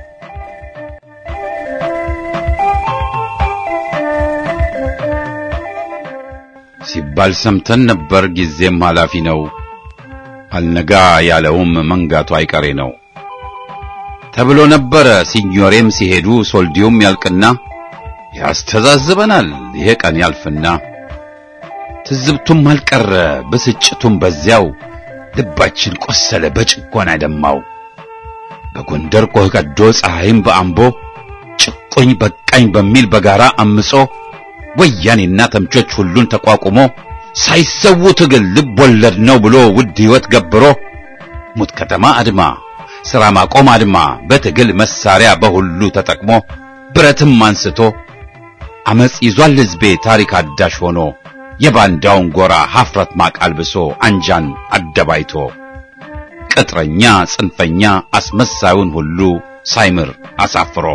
ሲባል ሰምተን ነበር። ጊዜም ኃላፊ ነው፣ አልነጋ ያለውም መንጋቱ አይቀሬ ነው ተብሎ ነበረ። ሲኞሬም ሲሄዱ ሶልዲዮም ያልቅና ያስተዛዝበናል ይሄ ቀን ያልፍና ትዝብቱም አልቀረ ብስጭቱም በዚያው ልባችን ቆሰለ በጭቆና ደማው በጎንደር ቆህ ቀዶ ፀሐይም በአምቦ ጭቆኝ በቃኝ በሚል በጋራ አምጾ ወያኔና ተምቾች ሁሉን ተቋቁሞ ሳይሰዉ ትግል ልብ ወለድ ነው ብሎ ውድ ሕይወት ገብሮ ሙት ከተማ አድማ ሥራ ማቆም አድማ በትግል መሳሪያ በሁሉ ተጠቅሞ ብረትም አንስቶ አመጽ ይዟል ሕዝቤ ታሪክ አዳሽ ሆኖ የባንዳውን ጎራ ሐፍረት ማቅ አልብሶ አንጃን አደባይቶ ቅጥረኛ ጽንፈኛ አስመሳዩን ሁሉ ሳይምር አሳፍሮ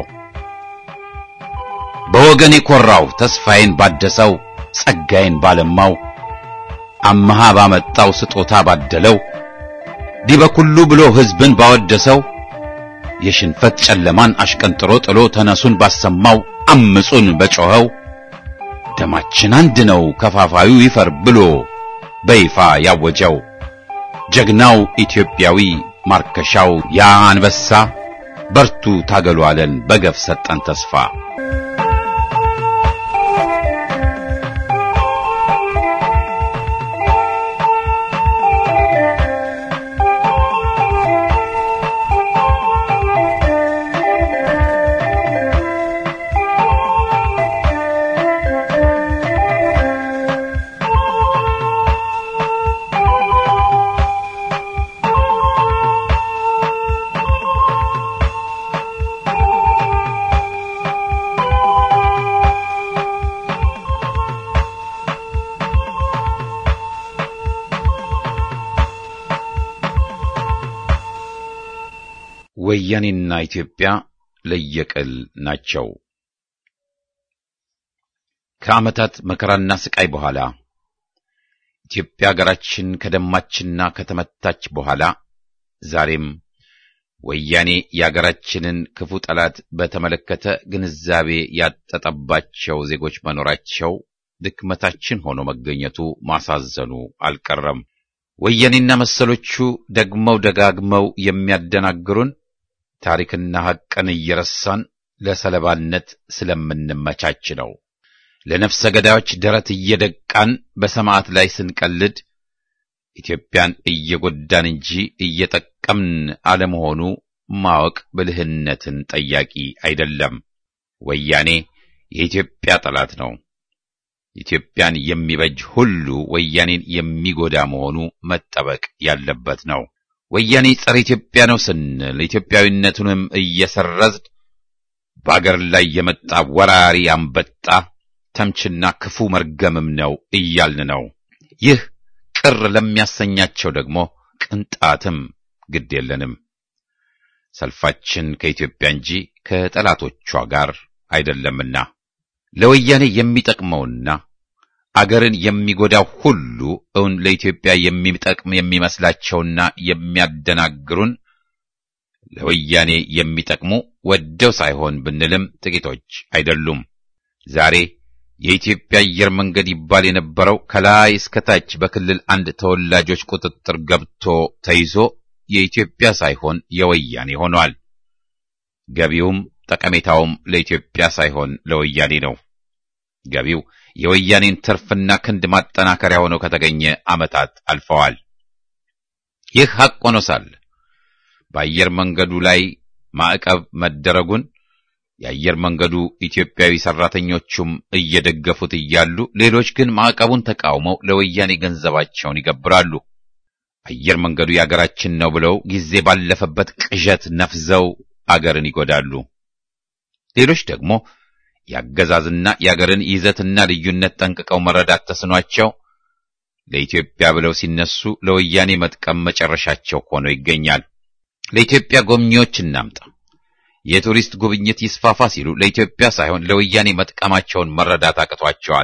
በወገን የኮራው ተስፋዬን ባደሰው ጸጋዬን ባለማው አመሃ ባመጣው ስጦታ ባደለው ዲበኩሉ ብሎ ሕዝብን ባወደሰው የሽንፈት ጨለማን አሽቀንጥሮ ጥሎ ተነሱን ባሰማው አምጹን በጮኸው ደማችን አንድ ነው ከፋፋዩ ይፈር ብሎ በይፋ ያወጀው ጀግናው ኢትዮጵያዊ ማርከሻው ያ አንበሳ በርቱ ታገሉ አለን በገፍ ሰጠን ተስፋ ወያኔና ኢትዮጵያ ለየቅል ናቸው። ከዓመታት መከራና ስቃይ በኋላ ኢትዮጵያ ሀገራችን ከደማችና ከተመታች በኋላ ዛሬም ወያኔ የሀገራችንን ክፉ ጠላት በተመለከተ ግንዛቤ ያጠጠባቸው ዜጎች መኖራቸው ድክመታችን ሆኖ መገኘቱ ማሳዘኑ አልቀረም። ወያኔና መሰሎቹ ደግመው ደጋግመው የሚያደናግሩን ታሪክና ሐቅን እየረሳን ለሰለባነት ስለምንመቻች ነው። ለነፍሰ ገዳዮች ደረት እየደቃን በሰማዕት ላይ ስንቀልድ ኢትዮጵያን እየጎዳን እንጂ እየጠቀምን አለመሆኑ ማወቅ ብልህነትን ጠያቂ አይደለም። ወያኔ የኢትዮጵያ ጠላት ነው። ኢትዮጵያን የሚበጅ ሁሉ ወያኔን የሚጎዳ መሆኑ መጠበቅ ያለበት ነው። ወያኔ ጸረ ኢትዮጵያ ነው ስንል ኢትዮጵያዊነቱንም እየሰረዝን በአገር ላይ የመጣ ወራሪ አንበጣ ተምችና ክፉ መርገምም ነው እያልን ነው። ይህ ቅር ለሚያሰኛቸው ደግሞ ቅንጣትም ግድ የለንም። ሰልፋችን ከኢትዮጵያ እንጂ ከጠላቶቿ ጋር አይደለምና ለወያኔ የሚጠቅመውና አገርን የሚጎዳው ሁሉ እውን ለኢትዮጵያ የሚጠቅም የሚመስላቸውና የሚያደናግሩን ለወያኔ የሚጠቅሙ ወደው ሳይሆን ብንልም ጥቂቶች አይደሉም። ዛሬ የኢትዮጵያ አየር መንገድ ይባል የነበረው ከላይ እስከ ታች በክልል አንድ ተወላጆች ቁጥጥር ገብቶ ተይዞ የኢትዮጵያ ሳይሆን የወያኔ ሆኗል። ገቢውም ጠቀሜታውም ለኢትዮጵያ ሳይሆን ለወያኔ ነው። ገቢው የወያኔን ትርፍና ክንድ ማጠናከሪያ ሆኖ ከተገኘ ዓመታት አልፈዋል። ይህ ሐቅ ሆኖ ሳለ በአየር መንገዱ ላይ ማዕቀብ መደረጉን የአየር መንገዱ ኢትዮጵያዊ ሰራተኞቹም እየደገፉት እያሉ ሌሎች ግን ማዕቀቡን ተቃውመው ለወያኔ ገንዘባቸውን ይገብራሉ። አየር መንገዱ የአገራችን ነው ብለው ጊዜ ባለፈበት ቅዠት ነፍዘው አገርን ይጎዳሉ። ሌሎች ደግሞ የአገዛዝና የአገርን ይዘትና ልዩነት ጠንቅቀው መረዳት ተስኗቸው ለኢትዮጵያ ብለው ሲነሱ ለወያኔ መጥቀም መጨረሻቸው ሆኖ ይገኛል። ለኢትዮጵያ ጎብኚዎች እናምጣ፣ የቱሪስት ጉብኝት ይስፋፋ ሲሉ ለኢትዮጵያ ሳይሆን ለወያኔ መጥቀማቸውን መረዳት አቅቷቸዋል።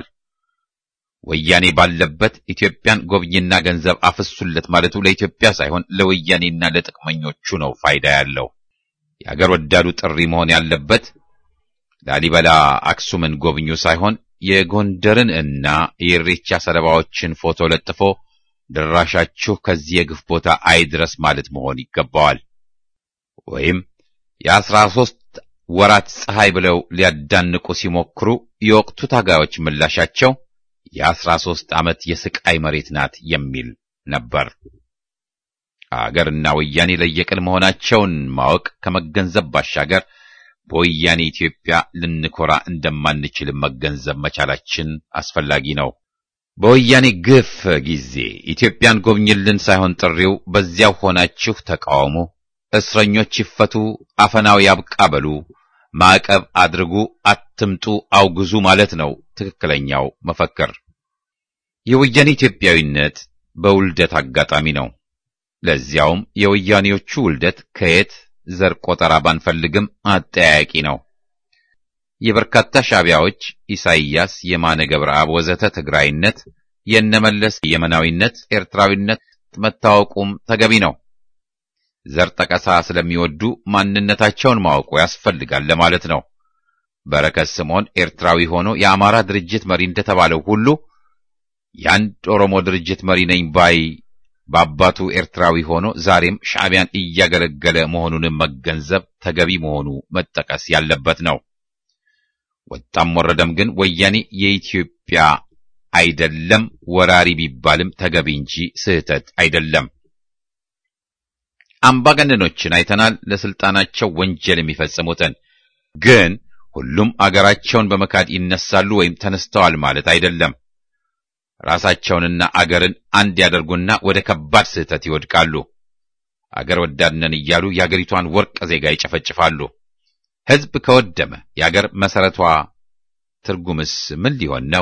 ወያኔ ባለበት ኢትዮጵያን ጎብኝና ገንዘብ አፍሱለት ማለቱ ለኢትዮጵያ ሳይሆን ለወያኔና ለጥቅመኞቹ ነው ፋይዳ ያለው። የአገር ወዳዱ ጥሪ መሆን ያለበት ላሊበላ አክሱምን ጎብኙ ሳይሆን የጎንደርን እና የኢሬቻ ሰለባዎችን ፎቶ ለጥፎ ድራሻችሁ ከዚህ የግፍ ቦታ አይድረስ ማለት መሆን ይገባዋል። ወይም የአስራ ሦስት ወራት ፀሐይ ብለው ሊያዳንቁ ሲሞክሩ የወቅቱ ታጋዮች ምላሻቸው የአስራ ሦስት ዓመት የስቃይ መሬት ናት የሚል ነበር። አገርና ወያኔ ለየቅል መሆናቸውን ማወቅ ከመገንዘብ ባሻገር በወያኔ ኢትዮጵያ ልንኮራ እንደማንችል መገንዘብ መቻላችን አስፈላጊ ነው። በወያኔ ግፍ ጊዜ ኢትዮጵያን ጎብኝልን ሳይሆን ጥሪው በዚያው ሆናችሁ ተቃውሙ፣ እስረኞች ይፈቱ፣ አፈናው ያብቃ በሉ፣ ማዕቀብ አድርጉ፣ አትምጡ፣ አውግዙ ማለት ነው ትክክለኛው መፈክር። የወያኔ ኢትዮጵያዊነት በውልደት አጋጣሚ ነው። ለዚያውም የወያኔዎቹ ውልደት ከየት ዘር ቆጠራ ባንፈልግም አጠያያቂ ነው። የበርካታ ሻዕቢያዎች ኢሳይያስ፣ የማነ ገብረአብ ወዘተ ትግራይነት፣ የነመለስ የመናዊነት፣ ኤርትራዊነት መታወቁም ተገቢ ነው። ዘር ጠቀሳ ስለሚወዱ ማንነታቸውን ማወቁ ያስፈልጋል ለማለት ነው። በረከት ስምዖን ኤርትራዊ ሆኖ የአማራ ድርጅት መሪ እንደተባለው ሁሉ የአንድ ኦሮሞ ድርጅት መሪ ነኝ ባይ በአባቱ ኤርትራዊ ሆኖ ዛሬም ሻዕቢያን እያገለገለ መሆኑንም መገንዘብ ተገቢ መሆኑ መጠቀስ ያለበት ነው። ወጣም ወረደም ግን ወያኔ የኢትዮጵያ አይደለም፣ ወራሪ ቢባልም ተገቢ እንጂ ስህተት አይደለም። አምባገነኖችን አይተናል፣ ለስልጣናቸው ወንጀል የሚፈጽሙትን ግን ሁሉም አገራቸውን በመካድ ይነሳሉ ወይም ተነስተዋል ማለት አይደለም። ራሳቸውንና አገርን አንድ ያደርጉና ወደ ከባድ ስህተት ይወድቃሉ። አገር ወዳድነን እያሉ የአገሪቷን ወርቅ ዜጋ ይጨፈጭፋሉ። ሕዝብ ከወደመ የአገር መሰረቷ ትርጉምስ ምን ሊሆን ነው?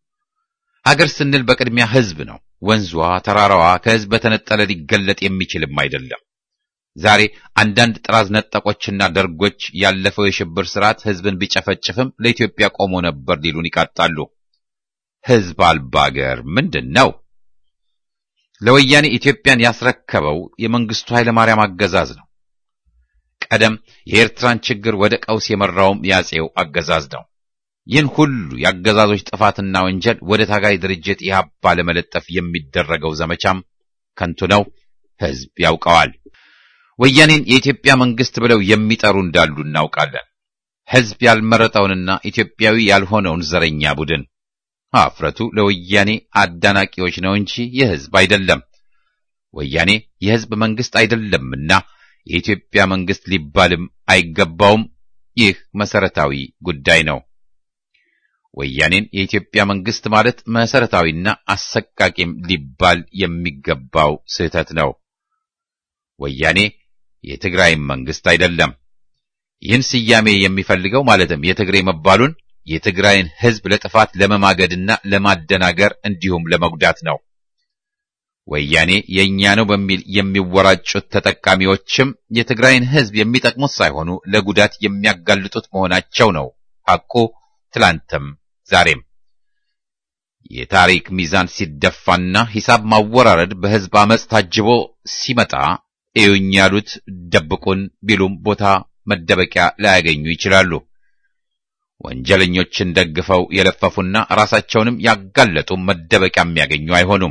አገር ስንል በቅድሚያ ሕዝብ ነው። ወንዟ፣ ተራራዋ ከሕዝብ በተነጠለ ሊገለጥ የሚችልም አይደለም። ዛሬ አንዳንድ ጥራዝ ነጠቆችና ደርጎች ያለፈው የሽብር ስርዓት ሕዝብን ቢጨፈጭፍም ለኢትዮጵያ ቆሞ ነበር ሊሉን ይቃጣሉ። ሕዝብ አልባ አገር ምንድን ነው? ለወያኔ ኢትዮጵያን ያስረከበው የመንግስቱ ኃይለ ማርያም አገዛዝ ነው። ቀደም የኤርትራን ችግር ወደ ቀውስ የመራውም ያጼው አገዛዝ ነው። ይህን ሁሉ የአገዛዞች ጥፋትና ወንጀል ወደ ታጋይ ድርጅት ኢህአፓ ለመለጠፍ የሚደረገው ዘመቻም ከንቱ ነው። ሕዝብ ያውቀዋል። ወያኔን የኢትዮጵያ መንግስት ብለው የሚጠሩ እንዳሉ እናውቃለን። ሕዝብ ያልመረጠውንና ኢትዮጵያዊ ያልሆነውን ዘረኛ ቡድን አፍረቱ ለወያኔ አዳናቂዎች ነው እንጂ የሕዝብ አይደለም። ወያኔ የሕዝብ መንግስት አይደለምና የኢትዮጵያ መንግስት ሊባልም አይገባውም። ይህ መሰረታዊ ጉዳይ ነው። ወያኔን የኢትዮጵያ መንግስት ማለት መሰረታዊና አሰቃቂም ሊባል የሚገባው ስህተት ነው። ወያኔ የትግራይም መንግስት አይደለም። ይህን ስያሜ የሚፈልገው ማለትም የትግሬ መባሉን የትግራይን ሕዝብ ለጥፋት ለመማገድና ለማደናገር እንዲሁም ለመጉዳት ነው። ወያኔ የእኛ ነው በሚል የሚወራጩት ተጠቃሚዎችም የትግራይን ሕዝብ የሚጠቅሙት ሳይሆኑ ለጉዳት የሚያጋልጡት መሆናቸው ነው ሐቁ ትላንትም ዛሬም። የታሪክ ሚዛን ሲደፋና ሂሳብ ማወራረድ በሕዝብ አመፅ ታጅቦ ሲመጣ እዩኝ ያሉት ደብቁን ቢሉም ቦታ መደበቂያ ላያገኙ ይችላሉ። ወንጀለኞችን ደግፈው የለፈፉና ራሳቸውንም ያጋለጡ መደበቂያ የሚያገኙ አይሆኑም።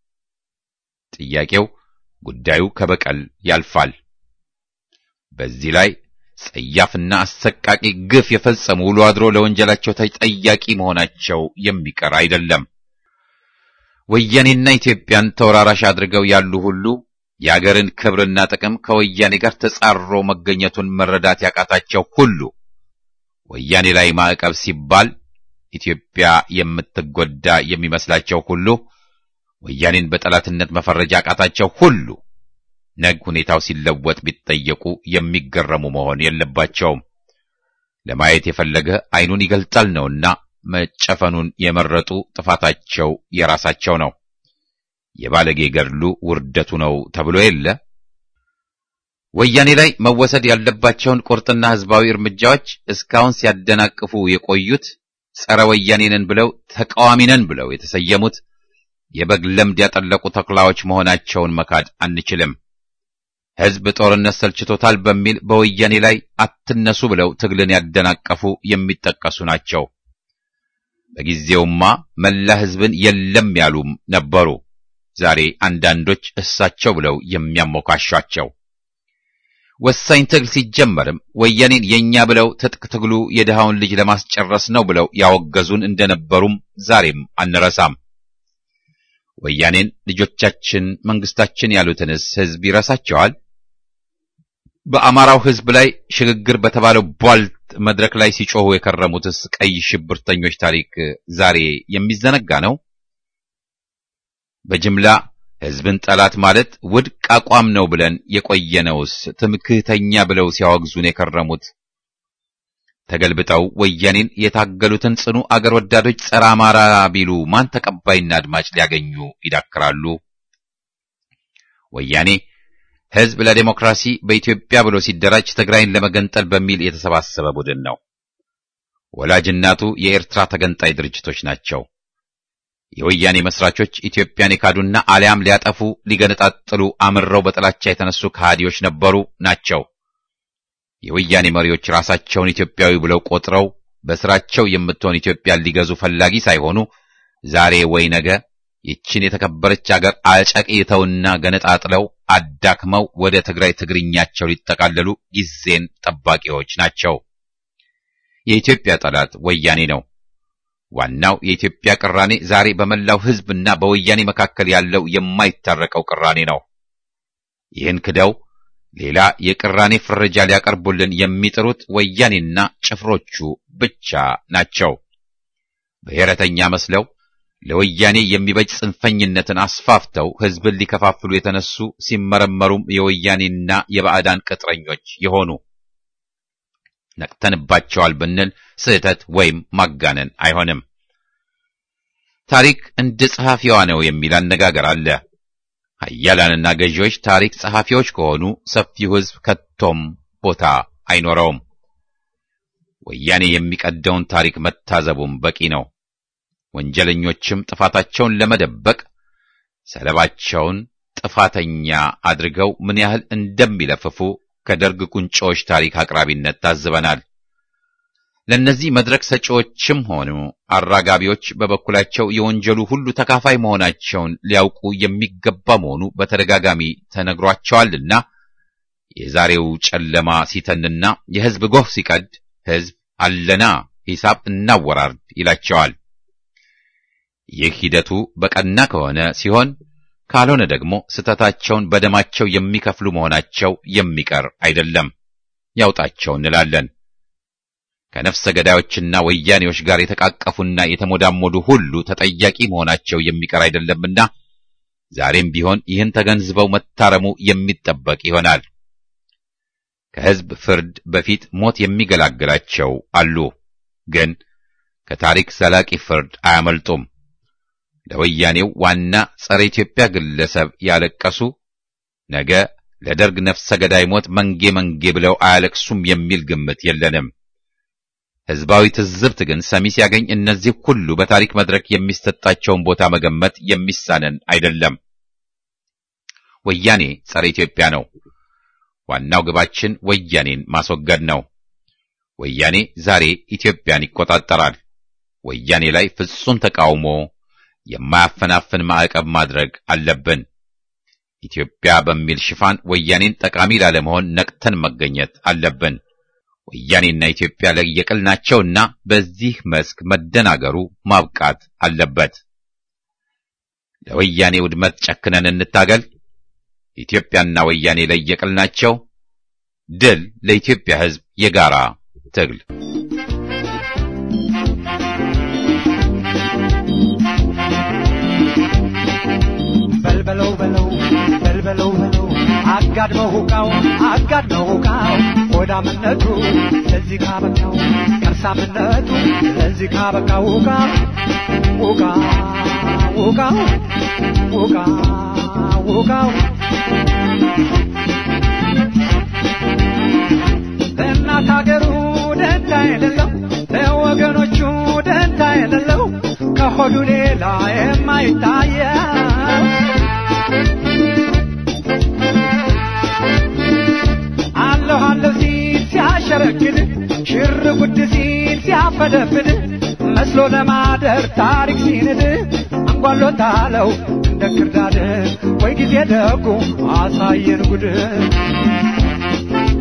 ጥያቄው ጉዳዩ ከበቀል ያልፋል። በዚህ ላይ ጸያፍና አሰቃቂ ግፍ የፈጸሙ ውሎ አድሮ ለወንጀላቸው ተጠያቂ መሆናቸው የሚቀር አይደለም። ወያኔና ኢትዮጵያን ተወራራሽ አድርገው ያሉ ሁሉ የአገርን ክብርና ጥቅም ከወያኔ ጋር ተጻርሮ መገኘቱን መረዳት ያቃታቸው ሁሉ ወያኔ ላይ ማዕቀብ ሲባል ኢትዮጵያ የምትጎዳ የሚመስላቸው ሁሉ ወያኔን በጠላትነት መፈረጃ ያቃታቸው ሁሉ ነግ ሁኔታው ሲለወጥ ቢጠየቁ የሚገረሙ መሆን የለባቸውም። ለማየት የፈለገ ዓይኑን ይገልጣል ነውና መጨፈኑን የመረጡ ጥፋታቸው የራሳቸው ነው። የባለጌ ገድሉ ውርደቱ ነው ተብሎ የለ። ወያኔ ላይ መወሰድ ያለባቸውን ቁርጥና ሕዝባዊ እርምጃዎች እስካሁን ሲያደናቅፉ የቆዩት ጸረ ወያኔ ነን ብለው ተቃዋሚ ነን ብለው የተሰየሙት የበግ ለምድ ያጠለቁ ተኩላዎች መሆናቸውን መካድ አንችልም። ሕዝብ ጦርነት ሰልችቶታል በሚል በወያኔ ላይ አትነሱ ብለው ትግልን ያደናቀፉ የሚጠቀሱ ናቸው። በጊዜውማ መላ ሕዝብን የለም ያሉም ነበሩ። ዛሬ አንዳንዶች እሳቸው ብለው የሚያሞካሿቸው ወሳኝ ትግል ሲጀመርም ወያኔን የኛ ብለው ትጥቅ ትግሉ የድሃውን ልጅ ለማስጨረስ ነው ብለው ያወገዙን እንደነበሩም ዛሬም አንረሳም። ወያኔን ልጆቻችን መንግስታችን ያሉትንስ ህዝብ ይረሳቸዋል? በአማራው ህዝብ ላይ ሽግግር በተባለው ቧልት መድረክ ላይ ሲጮሁ የከረሙትስ ቀይ ሽብርተኞች ታሪክ ዛሬ የሚዘነጋ ነው? በጅምላ ህዝብን ጠላት ማለት ውድቅ አቋም ነው ብለን የቆየነውስ ትምክህተኛ ብለው ሲያወግዙን የከረሙት ተገልብጠው ወያኔን የታገሉትን ጽኑ አገር ወዳዶች ጸረ አማራ ቢሉ ማን ተቀባይና አድማጭ ሊያገኙ ይዳክራሉ? ወያኔ ህዝብ ለዴሞክራሲ በኢትዮጵያ ብሎ ሲደራጅ ትግራይን ለመገንጠል በሚል የተሰባሰበ ቡድን ነው። ወላጅናቱ የኤርትራ ተገንጣይ ድርጅቶች ናቸው። የወያኔ መስራቾች ኢትዮጵያን የካዱና አሊያም ሊያጠፉ ሊገነጣጥሉ አምረው በጥላቻ የተነሱ ከሃዲዎች ነበሩ ናቸው። የወያኔ መሪዎች ራሳቸውን ኢትዮጵያዊ ብለው ቆጥረው በስራቸው የምትሆን ኢትዮጵያን ሊገዙ ፈላጊ ሳይሆኑ ዛሬ ወይ ነገ ይችን የተከበረች አገር አጨቅይተውና ገነጣጥለው አዳክመው ወደ ትግራይ ትግርኛቸው ሊጠቃለሉ ጊዜን ጠባቂዎች ናቸው። የኢትዮጵያ ጠላት ወያኔ ነው። ዋናው የኢትዮጵያ ቅራኔ ዛሬ በመላው ሕዝብና በወያኔ መካከል ያለው የማይታረቀው ቅራኔ ነው። ይህን ክደው ሌላ የቅራኔ ፍረጃ ሊያቀርቡልን የሚጥሩት ወያኔና ጭፍሮቹ ብቻ ናቸው። ብሔረተኛ መስለው ለወያኔ የሚበጅ ጽንፈኝነትን አስፋፍተው ሕዝብን ሊከፋፍሉ የተነሱ ሲመረመሩም የወያኔና የባዕዳን ቅጥረኞች የሆኑ ነቅተንባቸዋል ብንል ስህተት ወይም ማጋነን አይሆንም። ታሪክ እንደ ጸሐፊዋ ነው የሚል አነጋገር አለ። ኃያላንና ገዢዎች ታሪክ ጸሐፊዎች ከሆኑ ሰፊው ሕዝብ ከቶም ቦታ አይኖረውም። ወያኔ የሚቀደውን ታሪክ መታዘቡም በቂ ነው። ወንጀለኞችም ጥፋታቸውን ለመደበቅ ሰለባቸውን ጥፋተኛ አድርገው ምን ያህል እንደሚለፍፉ ከደርግ ቁንጮዎች ታሪክ አቅራቢነት ታዝበናል። ለእነዚህ መድረክ ሰጪዎችም ሆኑ አራጋቢዎች በበኩላቸው የወንጀሉ ሁሉ ተካፋይ መሆናቸውን ሊያውቁ የሚገባ መሆኑ በተደጋጋሚ ተነግሯቸዋልና የዛሬው ጨለማ ሲተንና የሕዝብ ጎህ ሲቀድ ሕዝብ አለና ሂሳብ እናወራርድ ይላቸዋል። ይህ ሂደቱ በቀና ከሆነ ሲሆን ካልሆነ ደግሞ ስህተታቸውን በደማቸው የሚከፍሉ መሆናቸው የሚቀር አይደለም። ያውጣቸው እንላለን። ከነፍሰ ገዳዮችና ወያኔዎች ጋር የተቃቀፉና የተሞዳሞዱ ሁሉ ተጠያቂ መሆናቸው የሚቀር አይደለምና ዛሬም ቢሆን ይህን ተገንዝበው መታረሙ የሚጠበቅ ይሆናል። ከሕዝብ ፍርድ በፊት ሞት የሚገላግላቸው አሉ፣ ግን ከታሪክ ዘላቂ ፍርድ አያመልጡም። ለወያኔው ዋና ጸረ ኢትዮጵያ ግለሰብ ያለቀሱ ነገ ለደርግ ነፍሰ ገዳይ ሞት መንጌ መንጌ ብለው አያለቅሱም የሚል ግምት የለንም። ሕዝባዊ ትዝብት ግን ሰሚ ሲያገኝ እነዚህ ሁሉ በታሪክ መድረክ የሚሰጣቸውን ቦታ መገመት የሚሳነን አይደለም። ወያኔ ጸረ ኢትዮጵያ ነው። ዋናው ግባችን ወያኔን ማስወገድ ነው። ወያኔ ዛሬ ኢትዮጵያን ይቆጣጠራል። ወያኔ ላይ ፍጹም ተቃውሞ የማያፈናፍን ማዕቀብ ማድረግ አለብን። ኢትዮጵያ በሚል ሽፋን ወያኔን ጠቃሚ ላለመሆን ነቅተን መገኘት አለብን። ወያኔና ኢትዮጵያ ለየቅል ናቸውና በዚህ መስክ መደናገሩ ማብቃት አለበት። ለወያኔ ውድመት ጨክነን እንታገል። ኢትዮጵያና ወያኔ ለየቅል ናቸው። ድል ለኢትዮጵያ ሕዝብ የጋራ ትግል። በልበለው በለው በልበለው በለው አጋድመው ሁቃው አጋድመው ሁቃው ሆዳምነቱ ለዚህ ካበቃው ከርሳምነቱ ለዚህ ካበቃው ሁቃ ሁቃ ሁቃው ሁቃ ሁቃው ለእናት ሀገሩ ደንታ የሌለው ለወገኖቹ ደንታ የሌለው ከሆዱ ሌላ የማይታየው አለሁ አለሁ ሲል ሲያሸረግድ ሽር ጉድ ሲል ሲያፈደፍድ መስሎ ለማደር ታሪክ ሲንድ አንጓሎታለው እንደ ክርዳድ ወይ ጊዜ ደጉ አሳየን ጉድ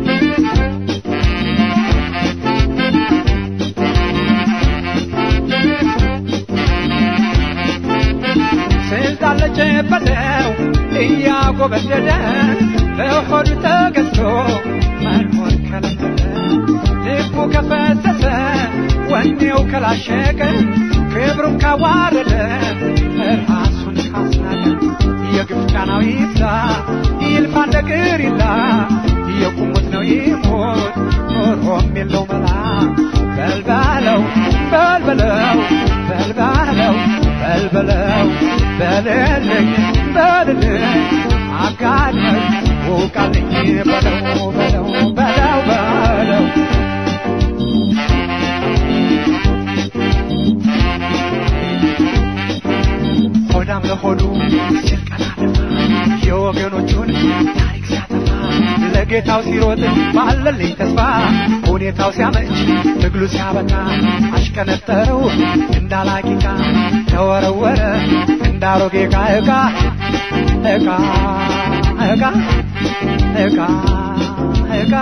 እያጎበደደ በሆዱ ተገዝቶ መኖር ከለመደ ልቡ ከፈሰሰ ወኔው ከላሸቀ ክብሩን ካዋረደ ራሱን ካስናቀ የግፍ ጫናው ይብዛ ይልፋ እንደ ቅሪላ የቁሙት ነው ይሞት ኖሮም የለው መላ በልበለው በልበለው በልበለው በልበለው በልልኝ በልልኝ አጋለኝ ውቃልኝ በለው በለው በለው በለው ሆዳም ለሆዱ ሲል ቀና ደፋ የወገኖቹን ታሪክ ሲያጠፋ ለጌታው ሲሮጥ ባለልኝ ተስፋ ሁኔታው ሲያመች ትግሉ ሲያበቃ አሽከነጠረው እንዳላቂቃ ተወረወረ እንዳሮጌ ዕቃ ዕቃ ዕቃ ዕቃ ዕቃ ዕቃ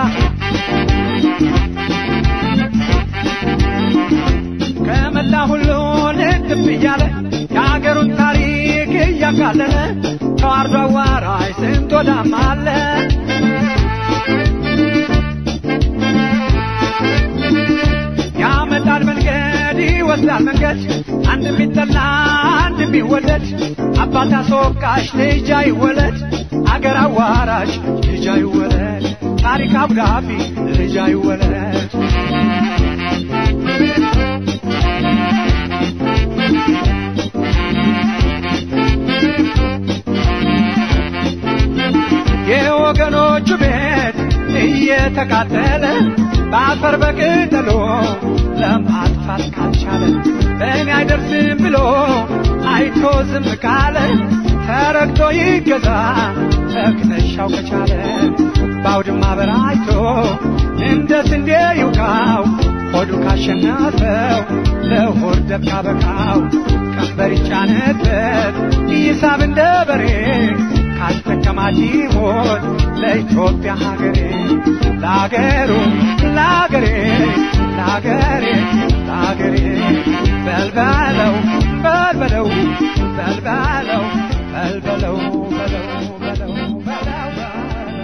ከመላ ሁሉ ልትብ እያለ የአገሩን ታሪክ እያቃለለ ተዋርዶ አዋራጅ ስንት ወዳም አለ ያመጣል መንገድ ይወስዳል መንገድ አንድ የሚጠላ አንድ የሚወደድ አባት አስወቃሽ ልጅ አይወለድ አገር አዋራሽ ልጅ አይወለድ ታሪክ አብዳፊ ልጅ አይወለድ የወገኖቹ ቤት እየተቃጠለ በአፈር በቅጠሎ ለማጥፋት ካልቻለ በእኔ አይደርስም ብሎ አይቶ ዝም ካለ ተረግቶ ይገዛ ተክተሻው ከቻለ በአውድማ በራይቶ እንደ ስንዴ ይውቃው ሆዱ ካሸነፈው ለሆድ ደብ ካበቃው ቀንበር ይጫነበት ይሳብ እንደ በሬ ካስጠቀማት ይሞት ለኢትዮጵያ ሀገሬ ለአገሩ ለአገሬ ለአገሬ ለአገሬ በልበለው በልበለው በልበለው በልበለው በለው በለው በለው በለው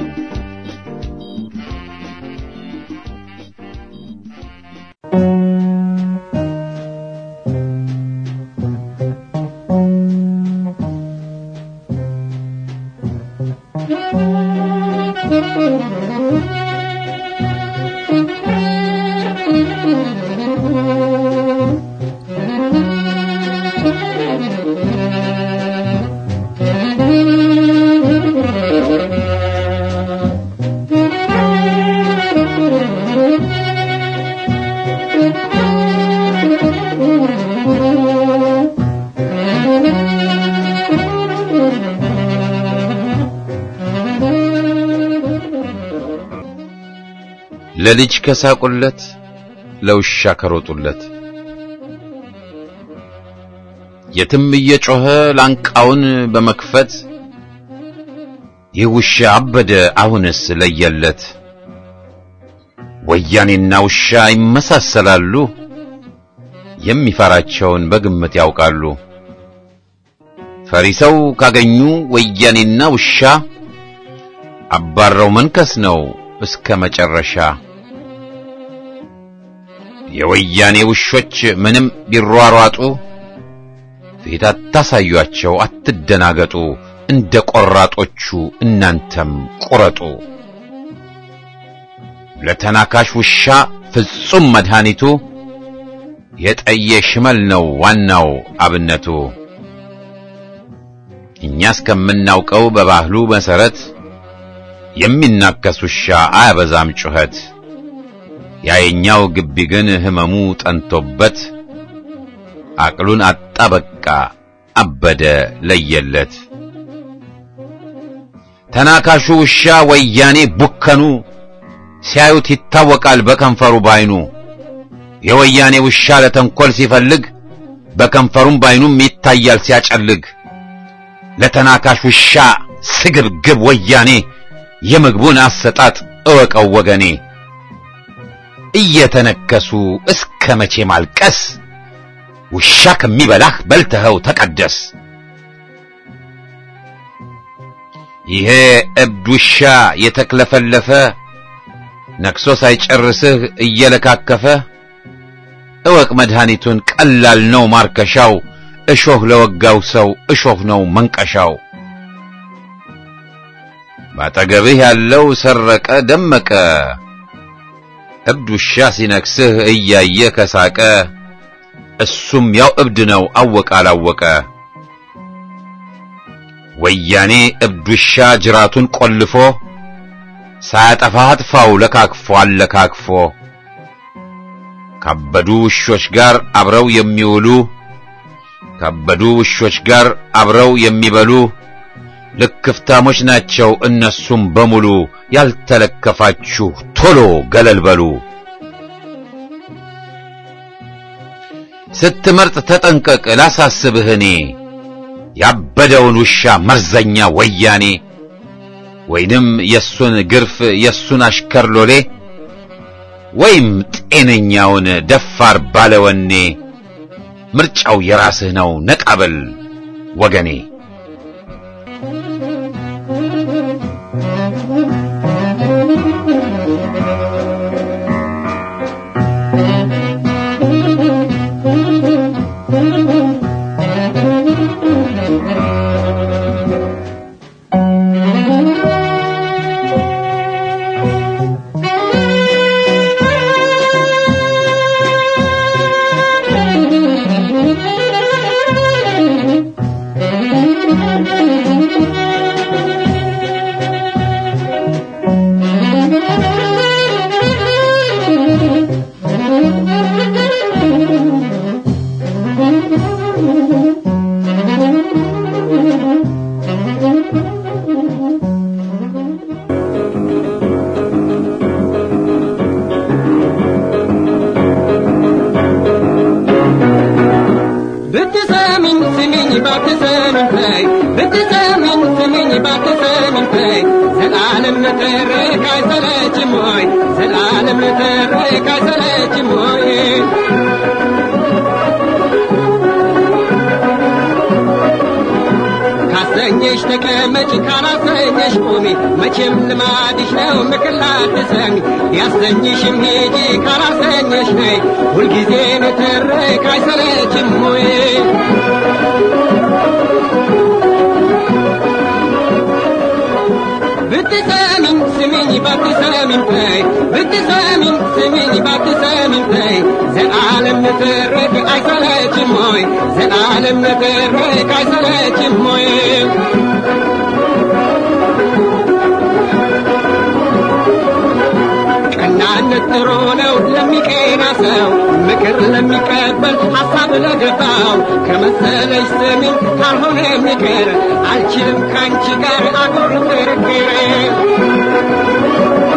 ለልጅ ከሳቁለት ለውሻ ከሮጡለት የትም እየጮኸ ላንቃውን በመክፈት ይህ ውሻ አበደ አሁንስ ለየለት። ወያኔና ውሻ ይመሳሰላሉ፣ የሚፈራቸውን በግምት ያውቃሉ። ፈሪ ሰው ካገኙ ወያኔና ውሻ አባረው መንከስ ነው እስከ መጨረሻ። የወያኔ ውሾች ምንም ቢሯሯጡ ፊት አታሳዩአቸው፣ አትደናገጡ። እንደ ቆራጦቹ እናንተም ቁረጡ። ለተናካሽ ውሻ ፍጹም መድኃኒቱ የጠየ ሽመል ነው ዋናው አብነቱ። እኛ እስከምናውቀው በባህሉ መሰረት የሚናከስ ውሻ አያበዛም ጩኸት። ያየኛው ግቢ ግን ህመሙ ጠንቶበት አቅሉን አጣ በቃ አበደ ለየለት። ተናካሹ ውሻ ወያኔ ቡከኑ ሲያዩት ይታወቃል በከንፈሩ ባይኑ። የወያኔ ውሻ ለተንኰል ሲፈልግ በከንፈሩም ባይኑም ይታያል ሲያጨልግ። ለተናካሽ ውሻ ስግብግብ ወያኔ የምግቡን አሰጣጥ እወቀው ወገኔ። እየተነከሱ እስከ መቼ ማልቀስ? ውሻ ከሚበላህ በልተኸው ተቀደስ። ይሄ እብድ ውሻ የተክለፈለፈ ነክሶ ሳይጨርስህ እየለካከፈ እወቅ መድኃኒቱን ቀላል ነው ማርከሻው፣ እሾህ ለወጋው ሰው እሾህ ነው መንቀሻው። ባጠገብህ ያለው ሰረቀ ደመቀ፣ እብድ ውሻ ሲነክስህ እያየ ከሳቀ፣ እሱም ያው እብድ ነው አወቀ አላወቀ። ወያኔ እብድ ውሻ ጅራቱን ቆልፎ ሳያጠፋ አጥፋው ለካክፎ አለካክፎ ካበዱ ውሾች ጋር አብረው የሚውሉ ካበዱ ውሾች ጋር አብረው የሚበሉ ልክፍታሞች ናቸው እነሱም በሙሉ ያልተለከፋችሁ ቶሎ ገለል በሉ። ስትመርጥ ተጠንቀቅ ላሳስብህ እኔ ያበደውን ውሻ መርዘኛ ወያኔ ወይንም የሱን ግርፍ የሱን አሽከር ሎሌ ወይም ጤነኛውን ደፋር ባለወኔ ምርጫው የራስህ ነው ነቃበል ወገኔ። ብትሰሚኝ ስሚኝ ባትሰሚኝ ተይ ብትሰሚኝ ስሚኝ ባትሰሚኝ ተይ ዘላለም ልተርክ አይሰለችም ሆይ ዘላለም ልተርክ አይሰለችም ሆይ ካሰኘሽ ተቀመጭ ካላሰኘሽ ቁሚ መቼም ልማድሽ ነው ምክር ላትሰሚ ያሰኝሽም ሂጂ ካላሰኘሽ ነይ ሁልጊዜ ንትርክ አይሰለችም ሆይ ብትሰሚኝ ስሚኝ ባትሰሚኝ ተይ ብትሰሚኝ ስሚኝ ባትሰሚኝ ተይ ዘላለም ንትርክ አይሰለችም ሆይ ዘላለም ንትርክ አይሰለችም ሆይ ቀናነት ጥሩ ነው ለሚቀና ሰው ምክር ለሚቀበል ሐሳብ ለገባው ከመሰለሽ ስሚኝ ካልሆነ የሚቀር አልችልም ካንቺ ጋር አጉር ክርክር